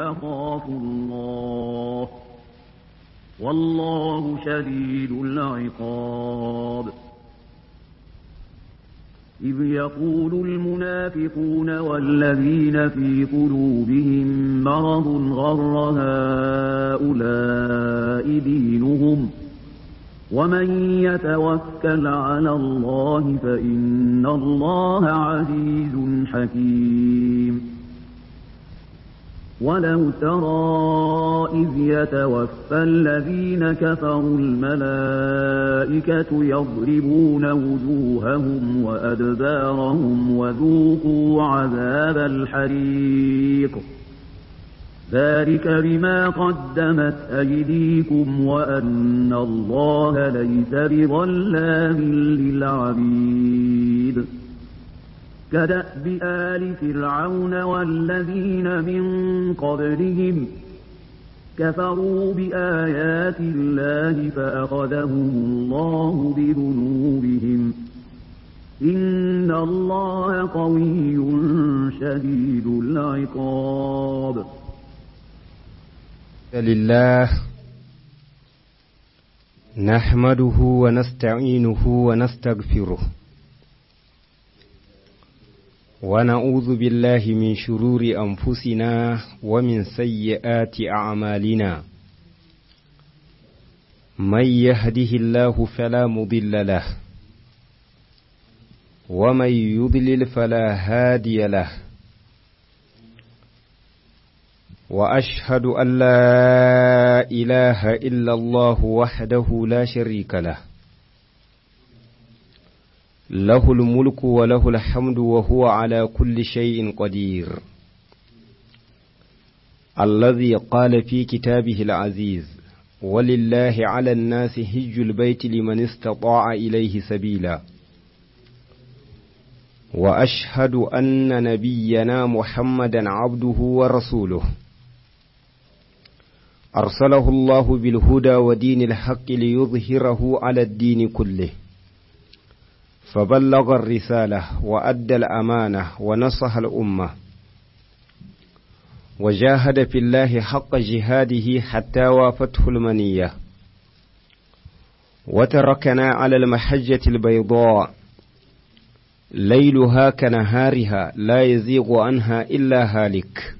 أخاف الله والله شديد العقاب إذ يقول المنافقون والذين في قلوبهم مرض غر هؤلاء دينهم ومن يتوكل على الله فإن الله عزيز حكيم ولو ترى إذ يتوفى الذين كفروا الملائكة يضربون وجوههم وأدبارهم وذوقوا عذاب الحريق ذلك بما قدمت أيديكم وأن الله ليس بظلام للعبيد كدأب آل فرعون والذين من قبلهم كفروا بآيات الله فأخذهم الله بذنوبهم إن الله قوي شديد العقاب لله نحمده ونستعينه ونستغفره ونعوذ بالله من شرور أنفسنا ومن سيئات أعمالنا من يهده الله فلا مضل له ومن يضلل فلا هادي له وأشهد أن لا إله إلا الله وحده لا شريك له له الملك وله الحمد وهو على كل شيء قدير الذي قال في كتابه العزيز ولله على الناس هج البيت لمن استطاع إليه سبيلا وأشهد أن نبينا محمدا عبده ورسوله أرسله الله بالهدى ودين الحق ليظهره على الدين كله فبلغ الرسالة وأدى الأمانة ونصح الأمة وجاهد في الله حق جهاده حتى وافته المنية وتركنا على المحجة البيضاء ليلها كنهارها لا يزيغ عنها إلا هالك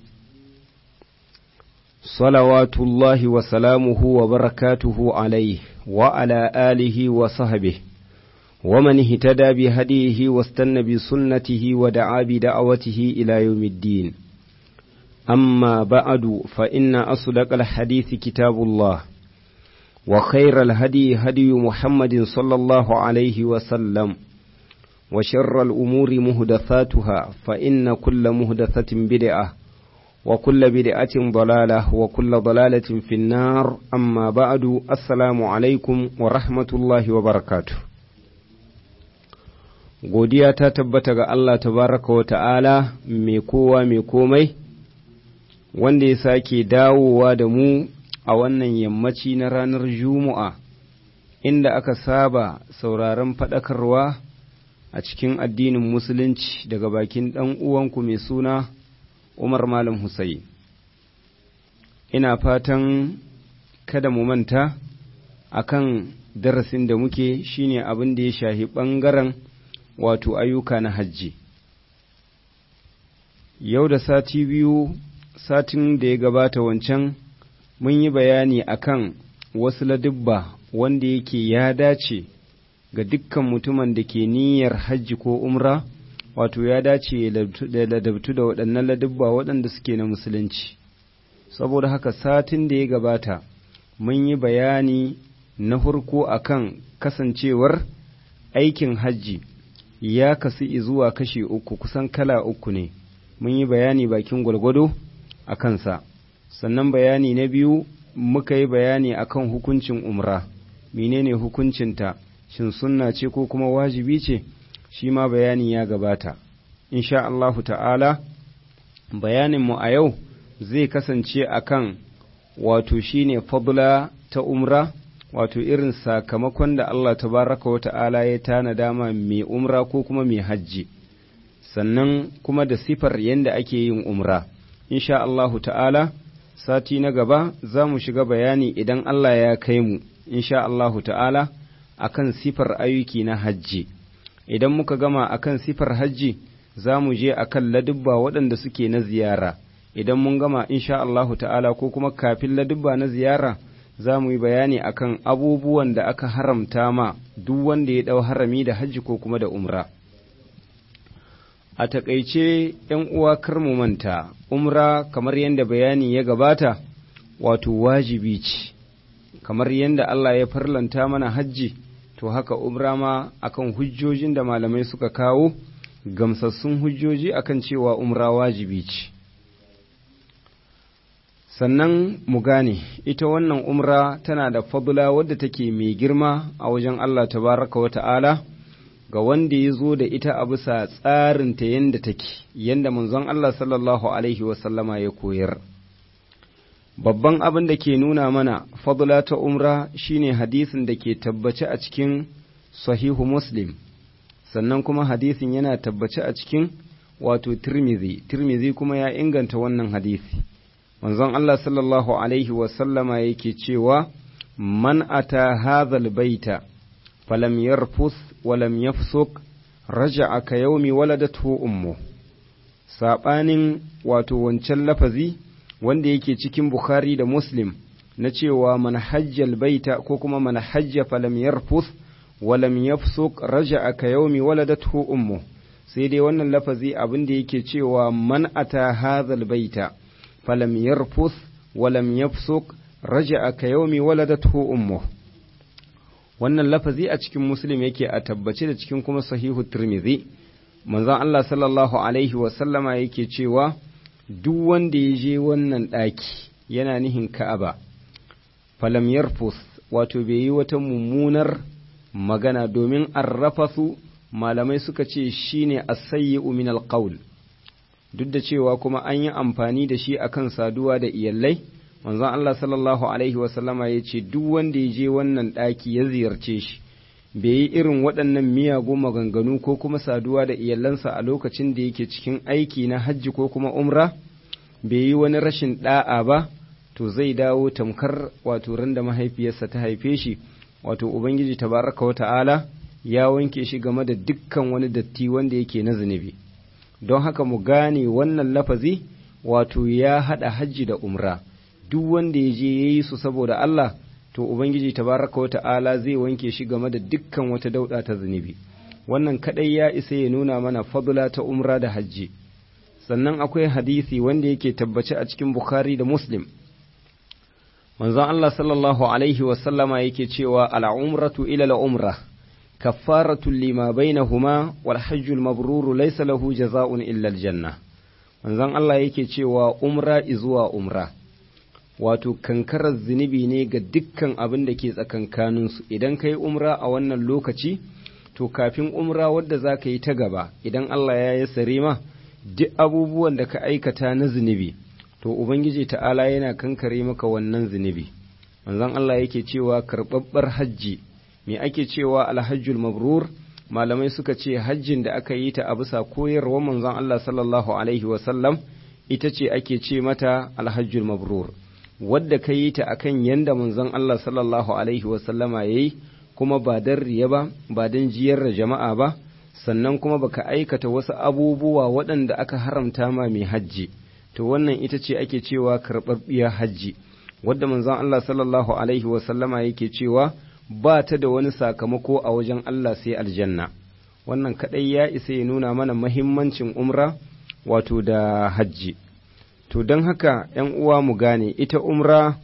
صلوات الله وسلامه وبركاته عليه وعلى آله وصحبه ومن اهتدى بهديه واستنى بسنته ودعا بدعوته إلى يوم الدين أما بعد فإن أصدق الحديث كتاب الله وخير الهدي هدي محمد صلى الله عليه وسلم وشر الأمور مهدثاتها فإن كل مهدثة بدعة وكل بدعة ضلالة وكل ضلالة في النار أما بعد السلام عليكم ورحمة الله وبركاته godiya ta tabbata ga Allah tabaraka wa ta'ala mai kowa mai komai wanda ya sake dawowa da mu a wannan yammaci na ranar Juma'a inda aka saba sauraron faɗakarwa a cikin addinin Musulunci daga bakin ɗan uwanku mai suna Umar Malam Hussein. Ina fatan kada mu manta akan darasin da muke shine abin da ya shahi ɓangaren wato ayyuka na hajji. Yau da sati biyu, satin da ya gabata wancan, mun yi bayani akan wasu ladubba wanda yake ya dace ga dukkan mutumin da ke niyyar hajji ko umra, wato ya dace da ladabtu da waɗannan ladubba waɗanda suke na musulunci. Saboda haka satin da ya gabata, mun yi bayani na farko akan kasancewar aikin hajji. ya kasu zuwa kashi uku kusan kala uku ne mun yi bayani bakin gwalgwado a kansa sannan bayani na biyu muka yi bayani akan hukuncin umra menene hukuncinta shin sunna ce ko kuma wajibi ce shi ma bayani ya gabata insha Allahu ta'ala bayaninmu a yau zai kasance akan wato shine fadla ta umra wato irin sakamakon da Allah tabaraka wa ta'ala ya tana dama mai umra ko kuma mai hajji sannan kuma da sifar yadda ake yin umra insha Allahu ta'ala sati na gaba za mu shiga bayani idan Allah ya kai mu insha Allahu ta'ala akan sifar ayyuki na hajji idan muka gama akan sifar hajji za mu je akan ladubba waɗanda suke na ziyara idan mun gama insha Allahu ta'ala ko kuma kafin ladubba na ziyara za mu yi bayani akan abubuwan da aka haramta ma duk wanda ya ɗau harami da hajji ko kuma da umra. A taƙaice ‘yan uwa kar mu manta, umra kamar yadda bayani ya gabata, wato wajibi ce, kamar yadda Allah ya farlanta mana hajji, to haka umra ma akan hujjojin da malamai suka kawo, gamsassun hujjoji akan cewa umra wajibi ce. sannan mu gane ita wannan umra tana da fadula wadda take mai girma a wajen Allah tabaraka wa ta'ala ga wanda ya zo da ita a bisa tsarinta yadda take yadda manzon Allah sallallahu alaihi wasallama ya koyar babban abin da ke nuna mana fadula ta umra shine hadisin da ke tabbace a cikin sahihu muslim sannan kuma hadisin yana tabbace a cikin wato tirmizi tirmizi kuma ya inganta wannan hadisi manzon Allah sallallahu Alaihi wasallama yake cewa, Man ata hadhal baita falam yarfus walam yafsuk raja'a ka yaumi waladatu ummu saɓanin wato wancan lafazi wanda yake cikin Bukhari da Muslim na cewa man hajjal baita ko kuma man hajja falam yarfus walam yafsuk raja'a ka yaumi waladatu ummu sai dai wannan lafazi abin da yake cewa man ata hadhal baita falam yarfus walam yafsuk raja'a ka yaumi waladathu ummu wannan lafazi a cikin muslim yake a tabbace da cikin kuma sahihu tirmidhi manzon Allah sallallahu alaihi wa sallama yake cewa duk wanda ya je wannan ɗaki yana nihin ka'aba falam yarfus wato bai yi wata mummunar magana domin arrafasu malamai suka ce shine as-sayyi'u min al-qawl duk da cewa kuma an yi amfani da shi akan saduwa da iyalai manzon Allah sallallahu alaihi wasallama ya ce duk wanda ya je wannan ɗaki ya ziyarce shi bai yi irin waɗannan miyagun maganganu ko kuma saduwa da iyalansa a lokacin da yake cikin aiki na hajji ko kuma umra bai yi wani rashin ɗa'a ba to zai dawo tamkar wato ran da mahaifiyarsa ta haife shi wato ubangiji tabaraka wa ta'ala ya wanke shi game da dukkan wani datti wanda yake na zunubi don haka mu gane wannan lafazi wato ya haɗa hajji da umra duk wanda ya je ya yi su saboda Allah to Ubangiji tabaraka wa ta'ala zai wanke shi game da dukkan wata dauɗa ta zunubi wannan kaɗai ya isa ya nuna mana fadula ta umra da hajji sannan akwai hadisi wanda yake tabbace a cikin Bukhari da Muslim manzon Allah sallallahu alaihi wasallama yake cewa al'umratu ila al'umra كفارة لما بينهما والحج المبرور ليس له جزاء إلا الجنة manzon Allah yake cewa umra izuwa umra wato kankarar zunubi ne ga dukkan abin da ke tsakankaninsu idan ka yi umra a wannan lokaci to kafin umra wadda za ka yi ta gaba idan Allah ya yi sare ma duk abubuwan da ka aikata na zunubi to ubangiji ta'ala yana kankare maka wannan zunubi manzon Allah yake cewa karɓaɓɓar hajji me ake cewa alhajjul mabrur malamai suka ce hajjin da aka yi ta a bisa koyarwar manzon Allah sallallahu alaihi wasallam ita ce ake ce mata alhajjul mabrur wadda ka yi ta akan yanda manzon Allah sallallahu alaihi wasallama ya yi kuma ba don riya ba ba don jiyar da jama'a ba sannan kuma baka aikata wasu abubuwa waɗanda aka haramta ma mai hajji to wannan ita ce ake cewa karɓaɓɓiyar hajji wadda manzon Allah sallallahu alaihi wasallama yake cewa ba ta da wani sakamako a wajen Allah sai aljanna wannan kaɗai ya isa ya nuna mana mahimmancin umra wato da hajji to don haka ‘yan uwa mu gane ita umra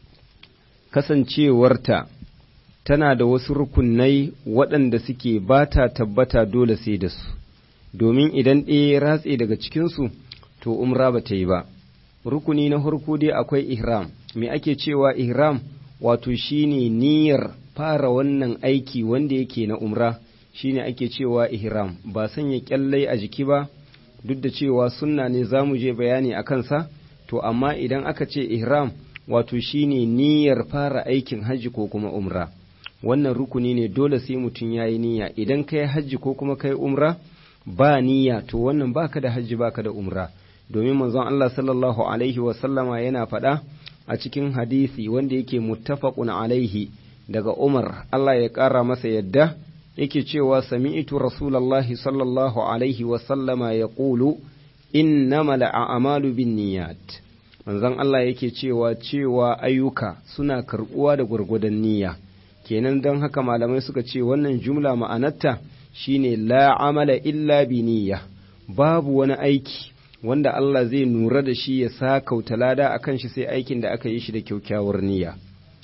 kasancewarta tana da wasu rukunai waɗanda suke ba ta tabbata dole sai da su domin idan ɗaya ratse daga cikinsu to umra ba ta yi ba rukuni na farko dai akwai ihram me ake cewa ihram wato shine niyyar fara wannan aiki wanda yake na umra shine ake cewa ihram ba sanya kyallai a jiki ba duk da cewa sunna ne za mu je bayani a kansa to amma idan aka ce ihram wato shine niyyar fara aikin hajji ko kuma umra wannan rukuni ne dole sai mutum ya yi niyya idan ka yi hajji ko kuma ka yi umra ba niyya to wannan baka da hajji baka da umra domin manzon Allah sallallahu alaihi wasallama yana faɗa a cikin hadisi wanda yake muttafaqun alaihi daga Umar Allah ya ƙara masa yadda yake cewa sami'tu rasulallahi sallallahu alaihi wasallama ya ƙulu innamal a'malu binniyat manzon Allah yake cewa cewa ayyuka suna karɓuwa da gwargwadon niyya kenan don haka malamai suka ce wannan jumla ma'anarta shine la amala illa bi niyya babu wani aiki wanda Allah zai nura da shi ya sa kauta lada a kan shi sai aikin da aka yi shi da kyaukyawar niyya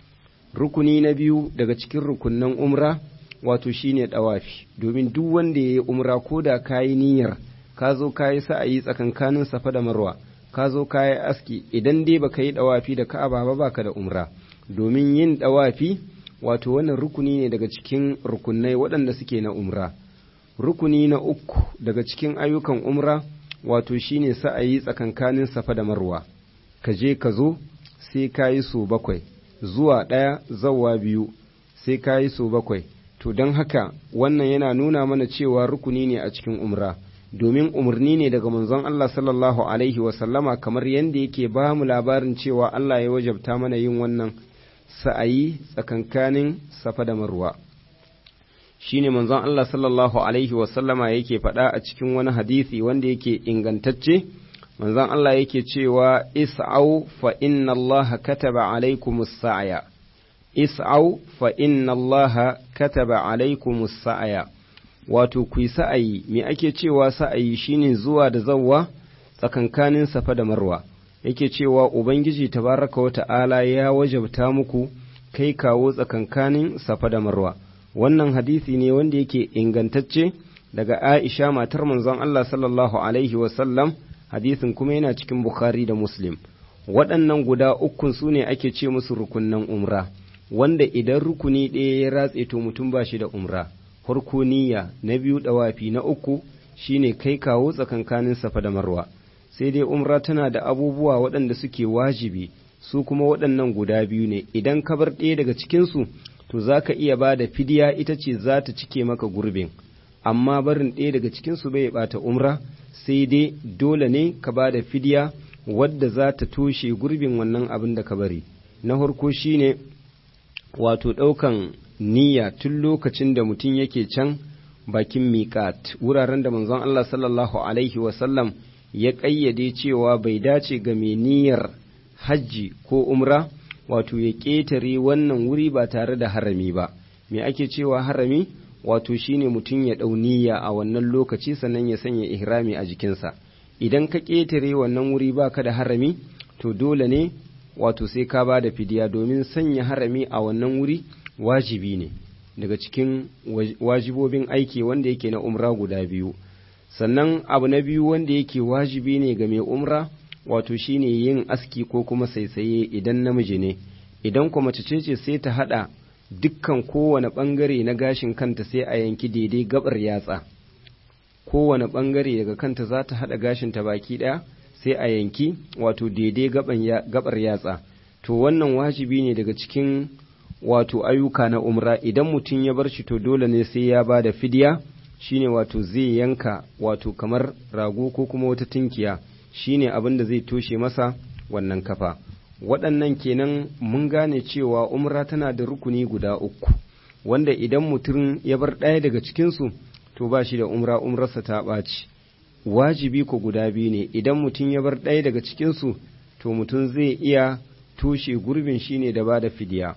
rukuni na biyu daga cikin rukunnan umra wato shine dawafi domin duk wanda ya yi umra ko da ka yi niyyar ka zo ka yi sa'ayi tsakankanin safa da marwa ka zo ka yi aski idan dai baka yi dawafi da ka'aba ba baka da umra domin yin dawafi wato wannan rukuni ne daga cikin rukunai waɗanda suke na umra rukuni na uku daga cikin ayyukan umra wato shine sa'ayi tsakankanin safa da marwa ka je ka zo sai ka yi so bakwai zuwa ɗaya zawa biyu sai ka yi so bakwai to don haka wannan yana nuna mana cewa rukuni ne a cikin umra domin umarni ne daga manzon Allah sallallahu alaihi wasallama kamar yadda yake ba mu labarin cewa Allah ya wajabta mana yin wannan sa'ayi tsakankanin safa da marwa shine manzon Allah sallallahu alaihi wasallama yake faɗa a cikin wani hadisi wanda yake ingantacce manzon Allah yake cewa is'au fa inna Allah kataba alaikumus sa'ya is'au fa inna Allah kataba alaikumus sa'ya wato ku yi sa'ayi me ake cewa sa'ayi shine zuwa da zawwa tsakankanin safa da marwa yake cewa ubangiji tabaraka wa ta'ala ya wajabta muku kai kawo tsakankanin safa da marwa wannan hadisi ne wanda yake ingantacce daga Aisha matar manzon Allah sallallahu alaihi wasallam hadisin kuma yana cikin Bukhari da Muslim waɗannan guda ukun su ne ake ce musu rukunnan umra wanda idan rukuni ɗaya ya ratse to mutum ba shi da umra farko niyya na biyu ɗawafi na uku shine kai kawo tsakankanin safa da marwa sai dai umra tana da abubuwa waɗanda suke wajibi su kuma waɗannan guda biyu ne idan ka bar ɗaya daga cikinsu to za ka iya ba da fidiya ita ce za ta cike maka gurbin amma barin ɗaya daga cikinsu bai ɓata umra sai dai dole ne ka ba da fidiya wadda za ta toshe gurbin wannan abin da ka bari na farko shine wato ɗaukan niyya tun lokacin da mutum yake can bakin miƙat wuraren da manzon Allah sallallahu alaihi wasallam ya ƙayyade cewa bai dace ga mai niyyar hajji ko umra wato ya ƙetare wannan wuri ba tare da harami ba me ake cewa harami wato shine mutum ya ɗau niyya a wannan lokaci sannan ya sanya ihrami a jikinsa idan ka ƙetare wannan wuri baka da harami to dole ne wato sai ka ba da fidiya domin sanya harami a wannan wuri wajibi ne daga cikin wajibobin aiki wanda yake na umra guda biyu sannan abu na biyu wanda yake wajibi ne ga mai umra wato shine yin aski ko kuma saisaye idan namiji ne idan kuma mace ce sai ta hada dukkan kowane bangare na gashin kanta sai a yanki daidai gabar yatsa kowane bangare daga kanta za ta hada gashinta baki daya sai a yanki wato daidai gabar yatsa to wannan wajibi ne daga cikin wato ayyuka na umra idan mutum ya bar shi to dole ne sai ya ba da fidiya shine wato zai yanka wato kamar rago ko kuma wata tinkiya shine abin da zai toshe masa wannan kafa waɗannan kenan mun gane cewa umra tana da rukuni guda uku wanda idan mutum ya bar ɗaya daga cikinsu to ba shi da umra umrarsa ta ɓaci wajibi ko guda biyu ne idan mutum ya bar ɗaya daga cikinsu to mutum zai iya toshe gurbin shine da ba da fidiya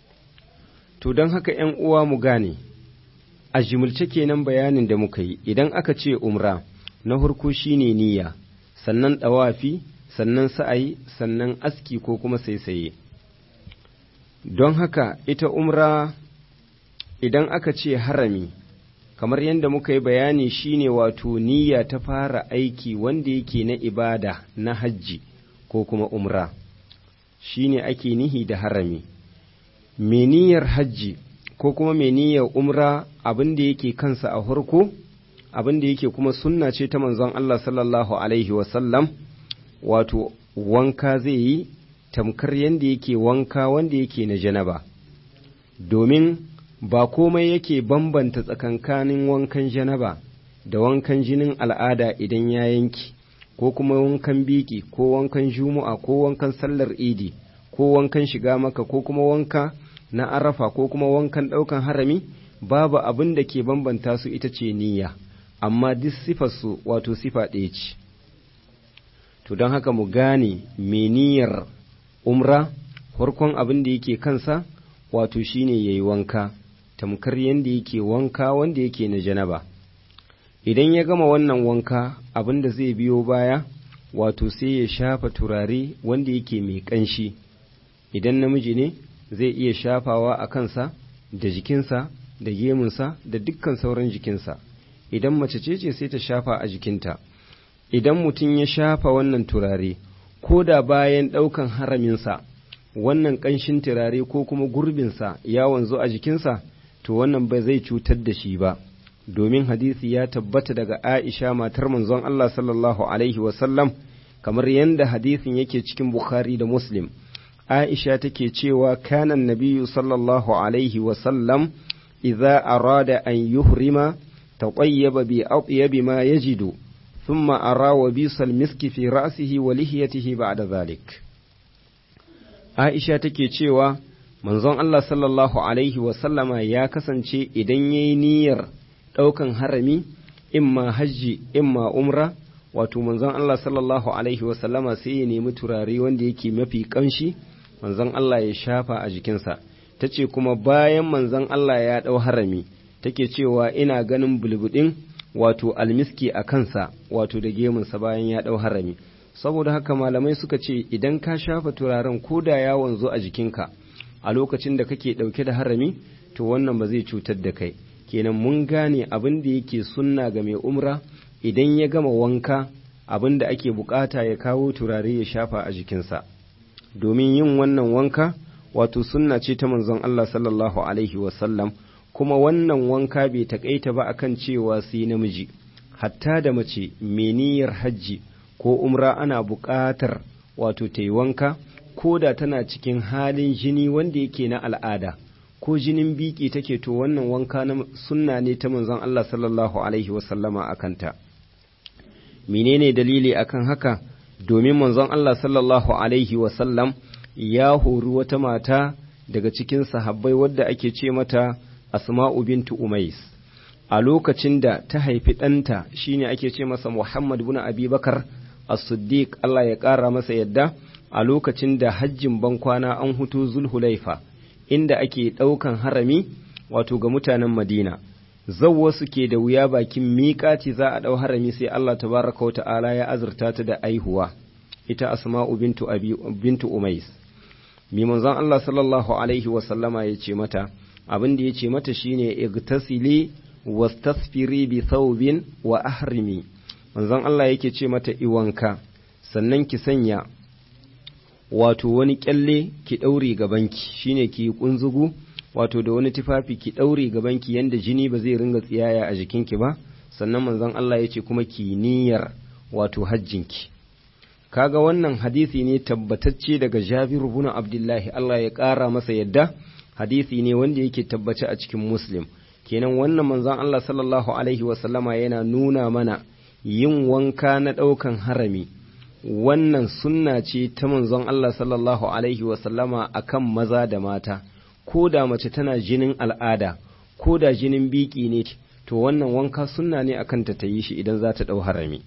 to don haka ‘yan uwa mu gane a jimilce kenan bayanin da muka yi idan aka ce umra na farko shine niyya sannan ɗawafi sannan sa'ayi sannan aski ko kuma saisaye don haka ita umra idan aka ce harami kamar yadda muka yi bayani shine wato niyya ta fara aiki wanda yake na ibada na hajji ko kuma umra shine ake nihi da harami meniyar hajji ko kuma meniyar umra abin da yake kansa a farko abin da yake kuma sunna ce ta manzon Allah sallallahu alaihi wasallam wato wanka zai yi tamkar yadda yake wanka wanda yake na janaba domin ba komai yake bambanta tsakankanin wankan janaba da wankan jinin al'ada idan ya yanki ko kuma wankan biki ko wankan juma'a ko wankan sallar idi ko wankan shiga maka ko kuma wanka na arafa ko kuma wankan ɗaukan harami babu abin da ke bambanta su ita ce niyya amma duk sifarsu wato sifa ɗaya ce to don haka mu gane me niyyar umra farkon abin da yake kansa wato shine ya yi wanka tamkar yadda yake wanka wanda yake na janaba idan ya gama wannan wanka abin da zai biyo baya wato sai ya shafa turare wanda yake mai ƙanshi idan namiji ne zai iya shafawa a kansa da jikinsa da gemunsa da dukkan sauran jikinsa idan mace ce ce sai ta shafa a jikinta idan mutum ya shafa wannan turare ko da bayan ɗaukan haraminsa wannan ƙanshin turare ko kuma gurbinsa ya wanzu a jikinsa to wannan ba zai cutar da shi ba domin hadisi ya tabbata daga aisha matar manzon Allah sallallahu alaihi wasallam kamar yadda hadisin yake cikin bukhari da muslim aisha take cewa kanan nabiyu sallallahu alaihi wasallam idza arada an yuhrima taqayyaba bi atyabi ma yajidu thumma ara wa bisal miski fi ra'sihi wa lihiyatihi ba'da dhalik Aisha take cewa manzon Allah sallallahu alaihi wa sallama ya kasance idan yayi niyyar daukan harami imma hajji imma umra wato manzon Allah sallallahu alaihi wa sallama sai ya nemi turare wanda yake mafi kanshi manzon Allah ya shafa a jikinsa tace kuma bayan manzon Allah ya dau harami take cewa ina ganin bulbudin wato almiski a kansa wato da gemunsa bayan ya ɗau harami saboda haka malamai suka ce idan ka shafa turaren ko da ya wanzu a jikinka a lokacin da kake ɗauke da harami to wannan ba zai cutar da kai kenan mun gane abin da yake sunna ga mai umra idan ya gama wanka abin da ake bukata ya kawo turare ya shafa a jikinsa domin yin wannan wanka wato sunna ce ta manzon Allah sallallahu alaihi wasallam kuma wannan wanka bai takaita ba akan cewa sai namiji hatta da mace meniyar hajji ko umra ana buƙatar wato ta yi wanka ko da tana cikin halin jini wanda yake na al'ada ko jinin biki take to wannan wanka na sunna ne ta manzon Allah sallallahu alaihi wasallama a kanta menene dalili akan haka domin manzon Allah sallallahu alaihi wasallam ya hori wata mata daga cikin sahabbai wadda ake ce mata asma'u bintu umais a lokacin da ta haifi ɗanta shine ake ce masa muhammad bin abi bakar as-siddiq Allah ya ƙara masa yadda a lokacin da hajjin bankwana an hutu zulhulaifa inda ake ɗaukan harami wato ga mutanen madina zawwa suke da wuya bakin miƙati za a ɗau harami sai Allah tabaraka wa ta'ala ya azurta ta da aihuwa ita asma'u bintu abi bintu umais mi manzon Allah sallallahu alaihi wa sallama ya ce mata abin da ya ce mata shine igtasili wastasfiri bi thawbin wa ahrimi manzon Allah yake ce mata iwanka sannan ki sanya wato wani kyalle ki daure gabanki shine ki kunzugu wato da wani tufafi ki daure gabanki yanda jini ba zai ringa tsiyaya a jikinki ba sannan manzon Allah yace kuma ki niyyar wato hajjinki kaga wannan hadisi ne tabbatacce daga Jabir ibn Abdullahi Allah ya ƙara masa yadda hadisi ne wanda yake tabbace a cikin Muslim kenan wannan manzon Allah sallallahu alaihi wasallama yana nuna mana yin wanka na ɗaukan harami wannan sunna ce ta manzon Allah sallallahu alaihi wasallama akan maza da mata ko da mace tana jinin al'ada ko da jinin biki ne to wannan wanka sunna ne akan ta yi shi idan za ta ɗau harami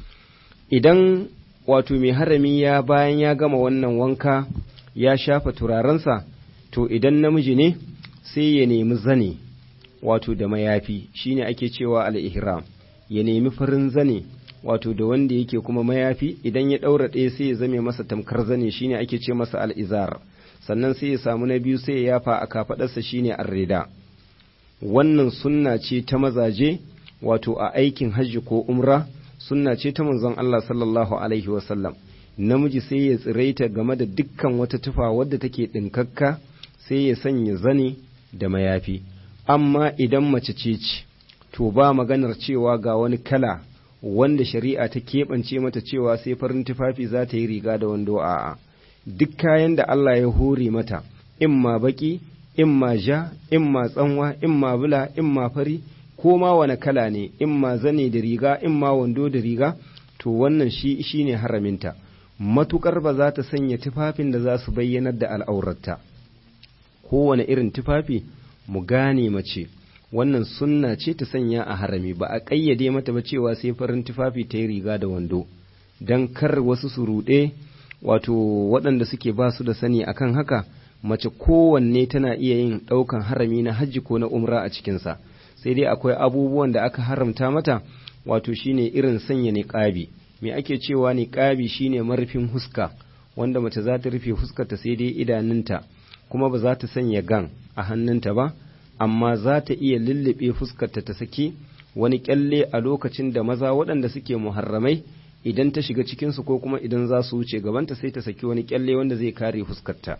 idan wato mai harami ya bayan ya gama wannan wanka ya shafa turarensa to idan namiji ne sai ya nemi zane wato da mayafi shine ake cewa al-ihram ya nemi farin zane wato da wanda yake kuma mayafi idan ya ɗaura ɗaya sai ya zame masa tamkar zane shine ake ce masa al'izar sannan sai ya samu na biyu sai ya yafa a kafaɗarsa shine arrida wannan sunna ce ta mazaje wato a aikin hajji ko umra sunna ce ta manzon Allah sallallahu alaihi wasallam namiji sai ya tsiraita game da dukkan wata tufa wadda take ɗinkakka sai ya sanya zane da mayafi amma idan mace ce ce to ba maganar cewa ga wani kala wanda shari'a ta keɓance mata cewa sai farin tufafi za ta yi riga da wando a'a duk kayan da Allah ya hore mata imma baki imma ja imma tsanwa imma bula imma fari ko ma wani kala ne imma zane da riga imma wando da riga to wannan shi shine haraminta matukar ba za ta sanya tufafin da za su bayyanar da al'aurarta kowane irin tufafi mu gane mace wannan sunna ce ta sanya a harami ba a ƙayyade mata ba cewa sai farin tufafi ta yi riga da wando don kar wasu su ruɗe wato waɗanda suke ba su da sani akan haka mace kowanne tana iya yin ɗaukan harami na hajji ko na umra a cikinsa sai dai akwai abubuwan da aka haramta mata wato shine irin sanya niƙabi me ake cewa niƙabi shine marufin huska wanda mace za ta rufe huskarta sai dai idanunta kuma ba za ta sanya gan a hannunta ba amma za ta iya lullube fuskarta ta saki wani kyalle a lokacin da maza waɗanda suke muharramai idan ta shiga cikinsu ko kuma idan za su wuce gabanta sai ta saki wani kyalle wanda zai kare fuskarta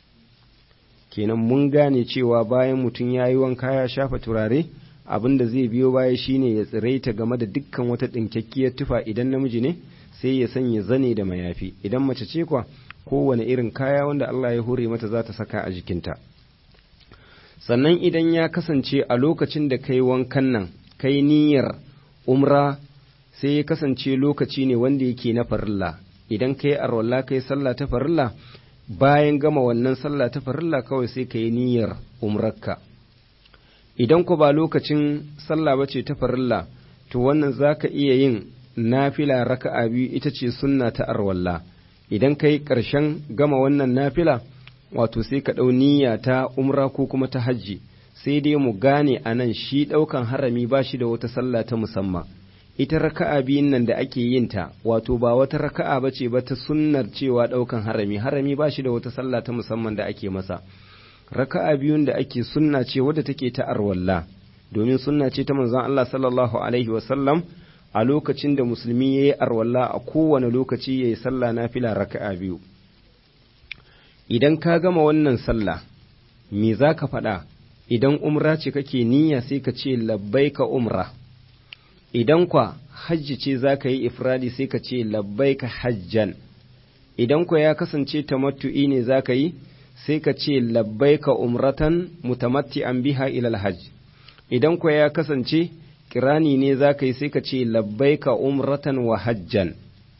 kenan mun gane cewa bayan mutum ya yi wanka ya shafa turare abin da zai biyo baya shine ya tsiraita game da dukkan wata ɗinkakkiyar tufa idan namiji ne sai ya sanya zane da mayafi idan mace ce kwa kowane irin kaya wanda Allah ya hore mata za ta saka a jikinta sannan idan ya kasance a lokacin da kai wankan nan kai niyyar umra sai ya kasance lokaci ne wanda yake na farilla idan kai arwalla kai sallah ta farilla bayan gama wannan sallah ta farilla kawai sai kai niyyar umrarka idan ku ba lokacin sallah bace ta farilla to wannan zaka iya yin nafila raka'a biyu ita ce sunna ta arwalla idan kai ƙarshen gama wannan nafila wato sai ka ɗau niyya ta umra ko kuma ta hajji sai dai mu gane a nan shi ɗaukan harami ba shi da wata sallah ta musamman ita raka'a biyun nan da ake yin ta wato ba wata raka'a ba ce ba ta sunnar cewa ɗaukan harami harami ba shi da wata sallah ta musamman da ake masa raka'a biyun da ake sunna ce wadda take ta arwalla domin sunna ce ta manzon Allah sallallahu alaihi wasallam a lokacin da musulmi ya yi arwalla a kowane lokaci ya yi sallah na fila raka'a biyu idan ka gama wannan sallah me za ka faɗa idan umra ce kake niyya sai ka ce labbaika umra idan kwa hajji ce za ka yi ifradi sai ka ce labbaika hajjan idan kwa ya kasance tamattu'i ne za ka yi sai ka ce labbaika umratan mutamatti biha ilal hajj idan kwa ya kasance kirani ne za ka yi sai ka ce labbaika umratan wa hajjan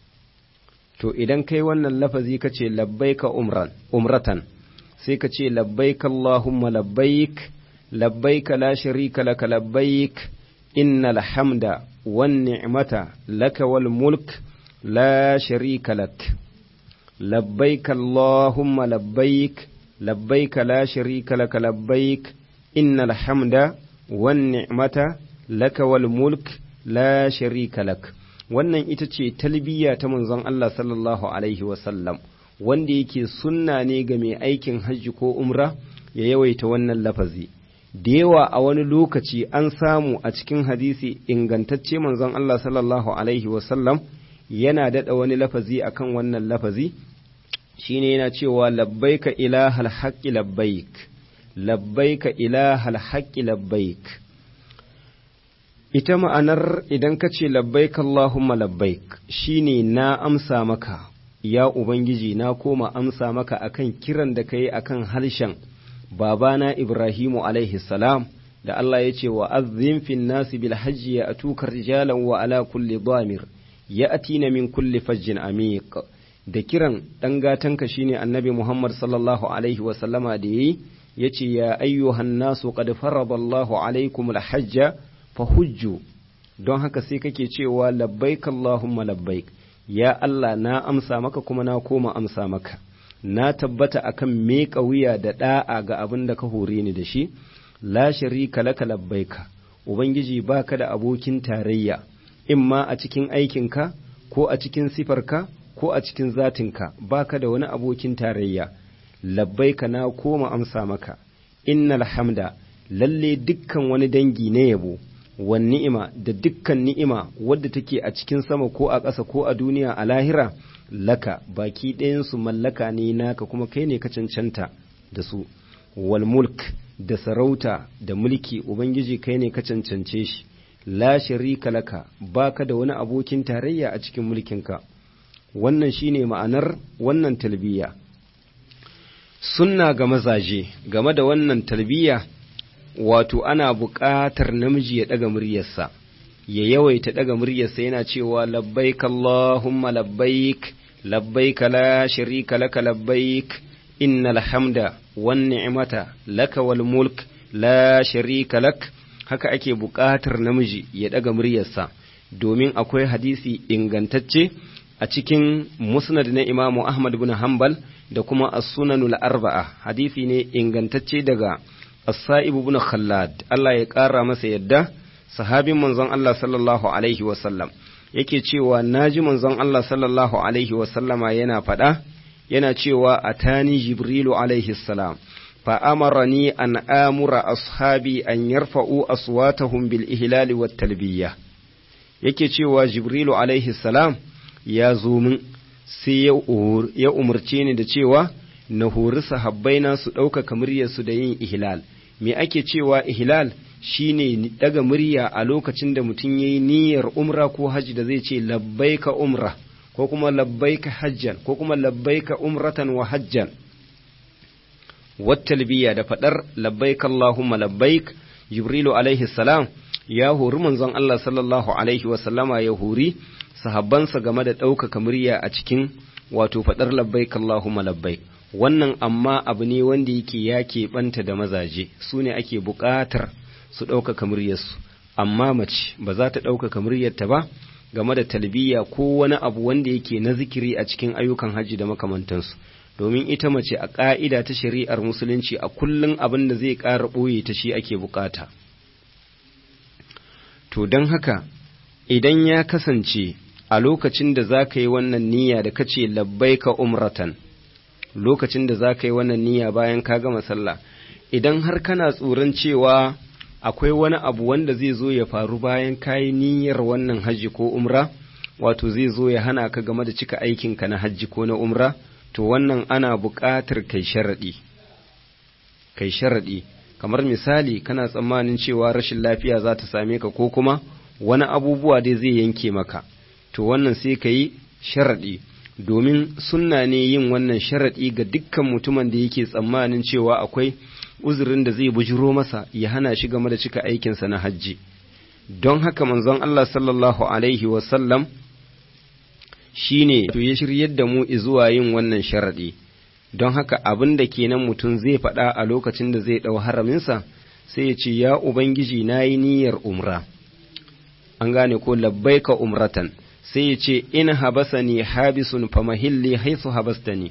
to idan kai wannan lafazi ka ce labbaika umran umratan sai ka ce labbaika Allahumma labbaik labbaika la sharika laka labbaik innal hamda wan ni'mata laka wal mulk la sharika lak labbaik Allahumma labbaik labbaik la sharika laka labbaik innal hamda wan ni'mata laka wal mulk la sharika lak wannan ita ce talbiya ta manzon Allah sallallahu alaihi wasallam wanda yake sunna ne ga mai aikin hajji ko umra ya yawaita wannan lafazi da yawa a wani lokaci an samu a cikin hadisi ingantacce manzon Allah sallallahu alaihi wasallam yana daɗa wani lafazi akan wannan lafazi shine yana cewa labbaika ilahal haqqi labbaik labbaika ilahal haqqi labbaik ita ma'anar idan ka ce labbaik Allahumma labbaik shine na amsa maka ya Ubangiji na koma amsa maka akan kiran da ka yi akan harshen babana Ibrahimu alaihi salam da Allah ya ce wa azzin fin nasi bil hajji ya atuka rijalan wa ala kulli damir ya atina min kulli fajjin amiq da kiran dan gatanka shine annabi Muhammad sallallahu alaihi wa sallama da yayi yace ya ayyuhan nasu qad faradallahu alaikum al hajja fahujju don haka sai kake cewa labbaik Allahumma labbaik ya Allah na amsa maka kuma na koma amsa maka na tabbata akan meƙa wuya da ɗa'a ga abin da ka hore ni da shi la sharika laka labbaika ubangiji baka da abokin tarayya imma a cikin aikinka ko a cikin sifarka ko a cikin zatinka baka da wani abokin tarayya labbaika na koma amsa maka innal hamda lalle dukkan wani dangi na yabo wan ni'ima da dukkan ni'ima wadda take a cikin sama ko a ƙasa ko a duniya a lahira laka baki ɗayansu mallaka ne naka kuma kai ne ka cancanta da su wal mulk da sarauta da mulki ubangiji kai ne ka cancance shi la sharika laka baka da wani abokin tarayya a cikin mulkinka wannan shine ma'anar wannan talbiya sunna ga mazaje game da wannan talbiya wato ana buƙatar namiji ya ɗaga muryarsa ya yawaita daga muryarsa yana cewa labbaik Allahumma labbaik labbaik la sharika laka labbaik innal hamda wan ni'mata laka wal mulk la sharika lak haka ake buƙatar namiji ya daga muryarsa domin akwai hadisi ingantacce a cikin musnad na Imamu Ahmad bin Hanbal da kuma as-sunanul arba'a hadisi ne ingantacce daga as-sa'ib ibn khallad Allah ya ƙara masa yadda sahabin manzon Allah sallallahu alaihi wa sallam yake cewa naji manzon Allah sallallahu alaihi wa sallama yana faɗa yana cewa atani jibrilu alaihi salam fa amarani an amura ashabi an yarfa'u aswatahum bil ihlal wat talbiyya yake cewa jibrilu alaihi salam ya zo min sai ya umarce ni da cewa na hori sahabbaina su ɗaukaka muryarsu da yin ihlal me ake cewa ihlal shine daga murya a lokacin da mutum yayi niyyar umra ko hajji da zai ce labbaika umra ko kuma labbaika hajjan ko kuma labbaika umratan wa hajjan wattalbiya da fadar labbaik allahumma labbaik jibrilu alaihi salam ya hori manzon Allah sallallahu alaihi wa sallama ya hori sahabbansa game da ɗaukaka murya a cikin wato faɗar labbaik Allahumma labbaik wannan amma abu ne wanda yake ya keɓanta da mazaje su ne ake buƙatar su ɗaukaka muryarsu amma mace ba za ta ɗaukaka muryarta ba game da talbiya ko wani abu wanda yake na zikiri a cikin ayyukan hajji da makamantansu domin ita mace a ƙa'ida ta shari'ar musulunci a kullum abin da zai ƙara ɓoye ta shi ake buƙata to don haka idan ya kasance a lokacin da za ka yi wannan niyya da ka ce labbaika umratan lokacin da za ka yi wannan niyya bayan ka gama sallah idan har kana tsoron cewa akwai wani abu wanda zai zo ya faru bayan ka yi niyyar wannan hajji ko umra wato zai zo ya hana ka game da cika aikinka na hajji ko na umra to wannan ana buƙatar kai sharaɗi kai sharaɗi kamar misali kana tsammanin cewa rashin lafiya za ta same ka ko kuma wani abubuwa dai zai yanke maka to wannan sai ka yi sharaɗi domin sunna ne yin wannan sharaɗi ga dukkan mutumin da yake tsammanin cewa akwai uzurin da zai bujiro masa ya hana shi game da cika aikinsa na hajji don haka manzon Allah sallallahu alaihi wasallam shi ne to ya shiryar da mu zuwa yin wannan sharaɗi don haka abin da kenan mutum zai faɗa a lokacin da zai ɗau haraminsa sai ya ce ya ubangiji na yi niyyar umra an gane ko labbaika umratan sai ya ce in habasani habisun famahilli haisu habastani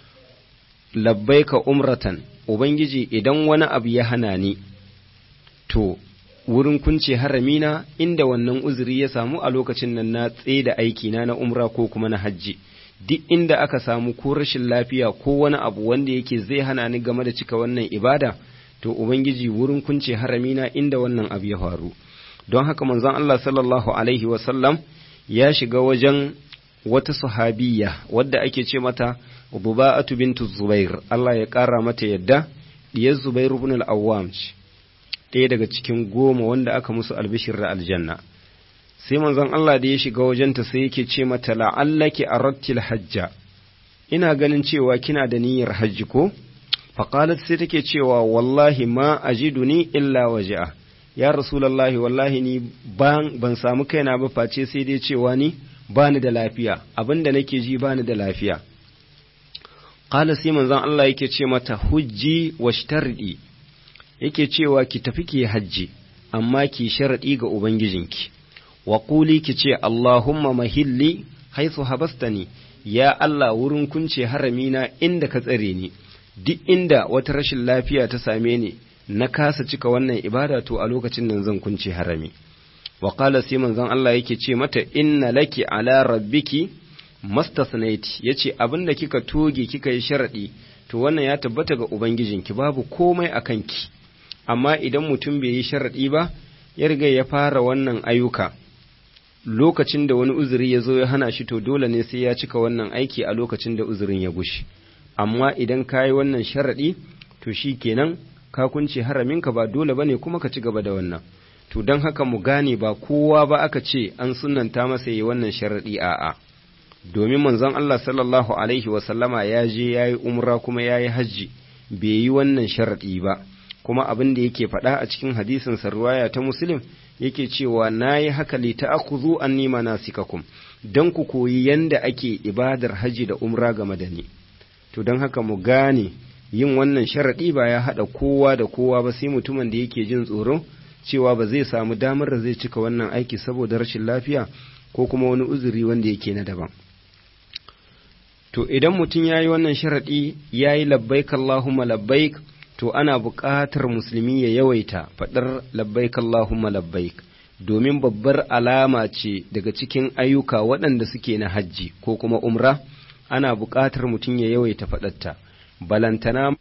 labbaika umratan ubangiji idan wani abu ya hana ni to wurin kunce haramina inda wannan uzuri ya samu a lokacin nan na tsaye da aikina na umra ko kuma na hajji duk inda aka samu ko rashin lafiya ko wani abu wanda yake zai hana ni game da cika wannan ibada to ubangiji wurin kunce haramina inda wannan abu ya faru don haka manzon Allah sallallahu alaihi wasallam ya shiga wajen wata sahabiya wadda ake ce mata Buba'atu bintu Zubair Allah ya ƙara mata yadda diyar Zubair ibn al-Awwam ɗaya daga cikin goma wanda aka musu albishir da aljanna sai manzon Allah da ya shiga wajenta sai yake ce mata la'allaki arattil hajja ina ganin cewa kina da niyyar hajji ko faqalat sai take cewa wallahi ma ajiduni illa waja'a ya rasulullahi wallahi ni ban ban samu kaina ba face sai dai cewa ni bani da lafiya abinda nake ji bani da lafiya qala sai manzon Allah yake ce mata hujji washtardi yake cewa ki tafi ki hajji amma ki sharadi ga ubangijinki wa quli ki ce Allahumma mahilli haythu habastani ya Allah wurin kunce haramina inda ka tsare ni duk inda wata rashin lafiya ta same ni na kasa cika wannan ibada to a lokacin nan zan kunce harami wa qala sai manzon Allah yake ce mata inna laki ala rabbiki mastasnaiti yace abinda kika toge kika yi sharadi to wannan ya tabbata ga ubangijinki babu komai akan ki amma idan mutum bai yi sharadi ba ya riga ya fara wannan ayyuka lokacin da wani uzuri ya zo ya hana shi to dole ne sai ya cika wannan aiki a lokacin da uzurin ya gushi amma idan ka yi wannan sharaɗi to shi kenan ka kunce haraminka ba dole ba ne kuma ka ci gaba da wannan to don haka mu gane ba kowa ba aka ce an sunanta masa yi wannan sharaɗi a'a domin manzon Allah sallallahu alaihi wasallama ya je ya yi umra kuma ya yi hajji bai yi wannan sharaɗi ba kuma abin da yake faɗa a cikin hadisin sarwaya ta muslim yake cewa na yi haka li ta'khudhu anni manasikakum dan ku koyi yanda ake ibadar haji da umra game da ni to don haka mu gane yin wannan sharaɗi ba ya haɗa kowa da kowa ba sai mutumin da yake jin tsoro cewa ba zai samu damar da zai cika wannan aiki saboda rashin lafiya ko kuma wani uzuri wanda yake na daban to idan mutum ya yi wannan sharaɗi ya yi labbaik Allahumma labbaik to ana buƙatar musulmi ya yawaita faɗar labbaik Allahumma labbaik domin babbar alama ce daga cikin ayyuka waɗanda suke na hajji ko kuma umra ana buƙatar mutum ya yawaita faɗarta balantana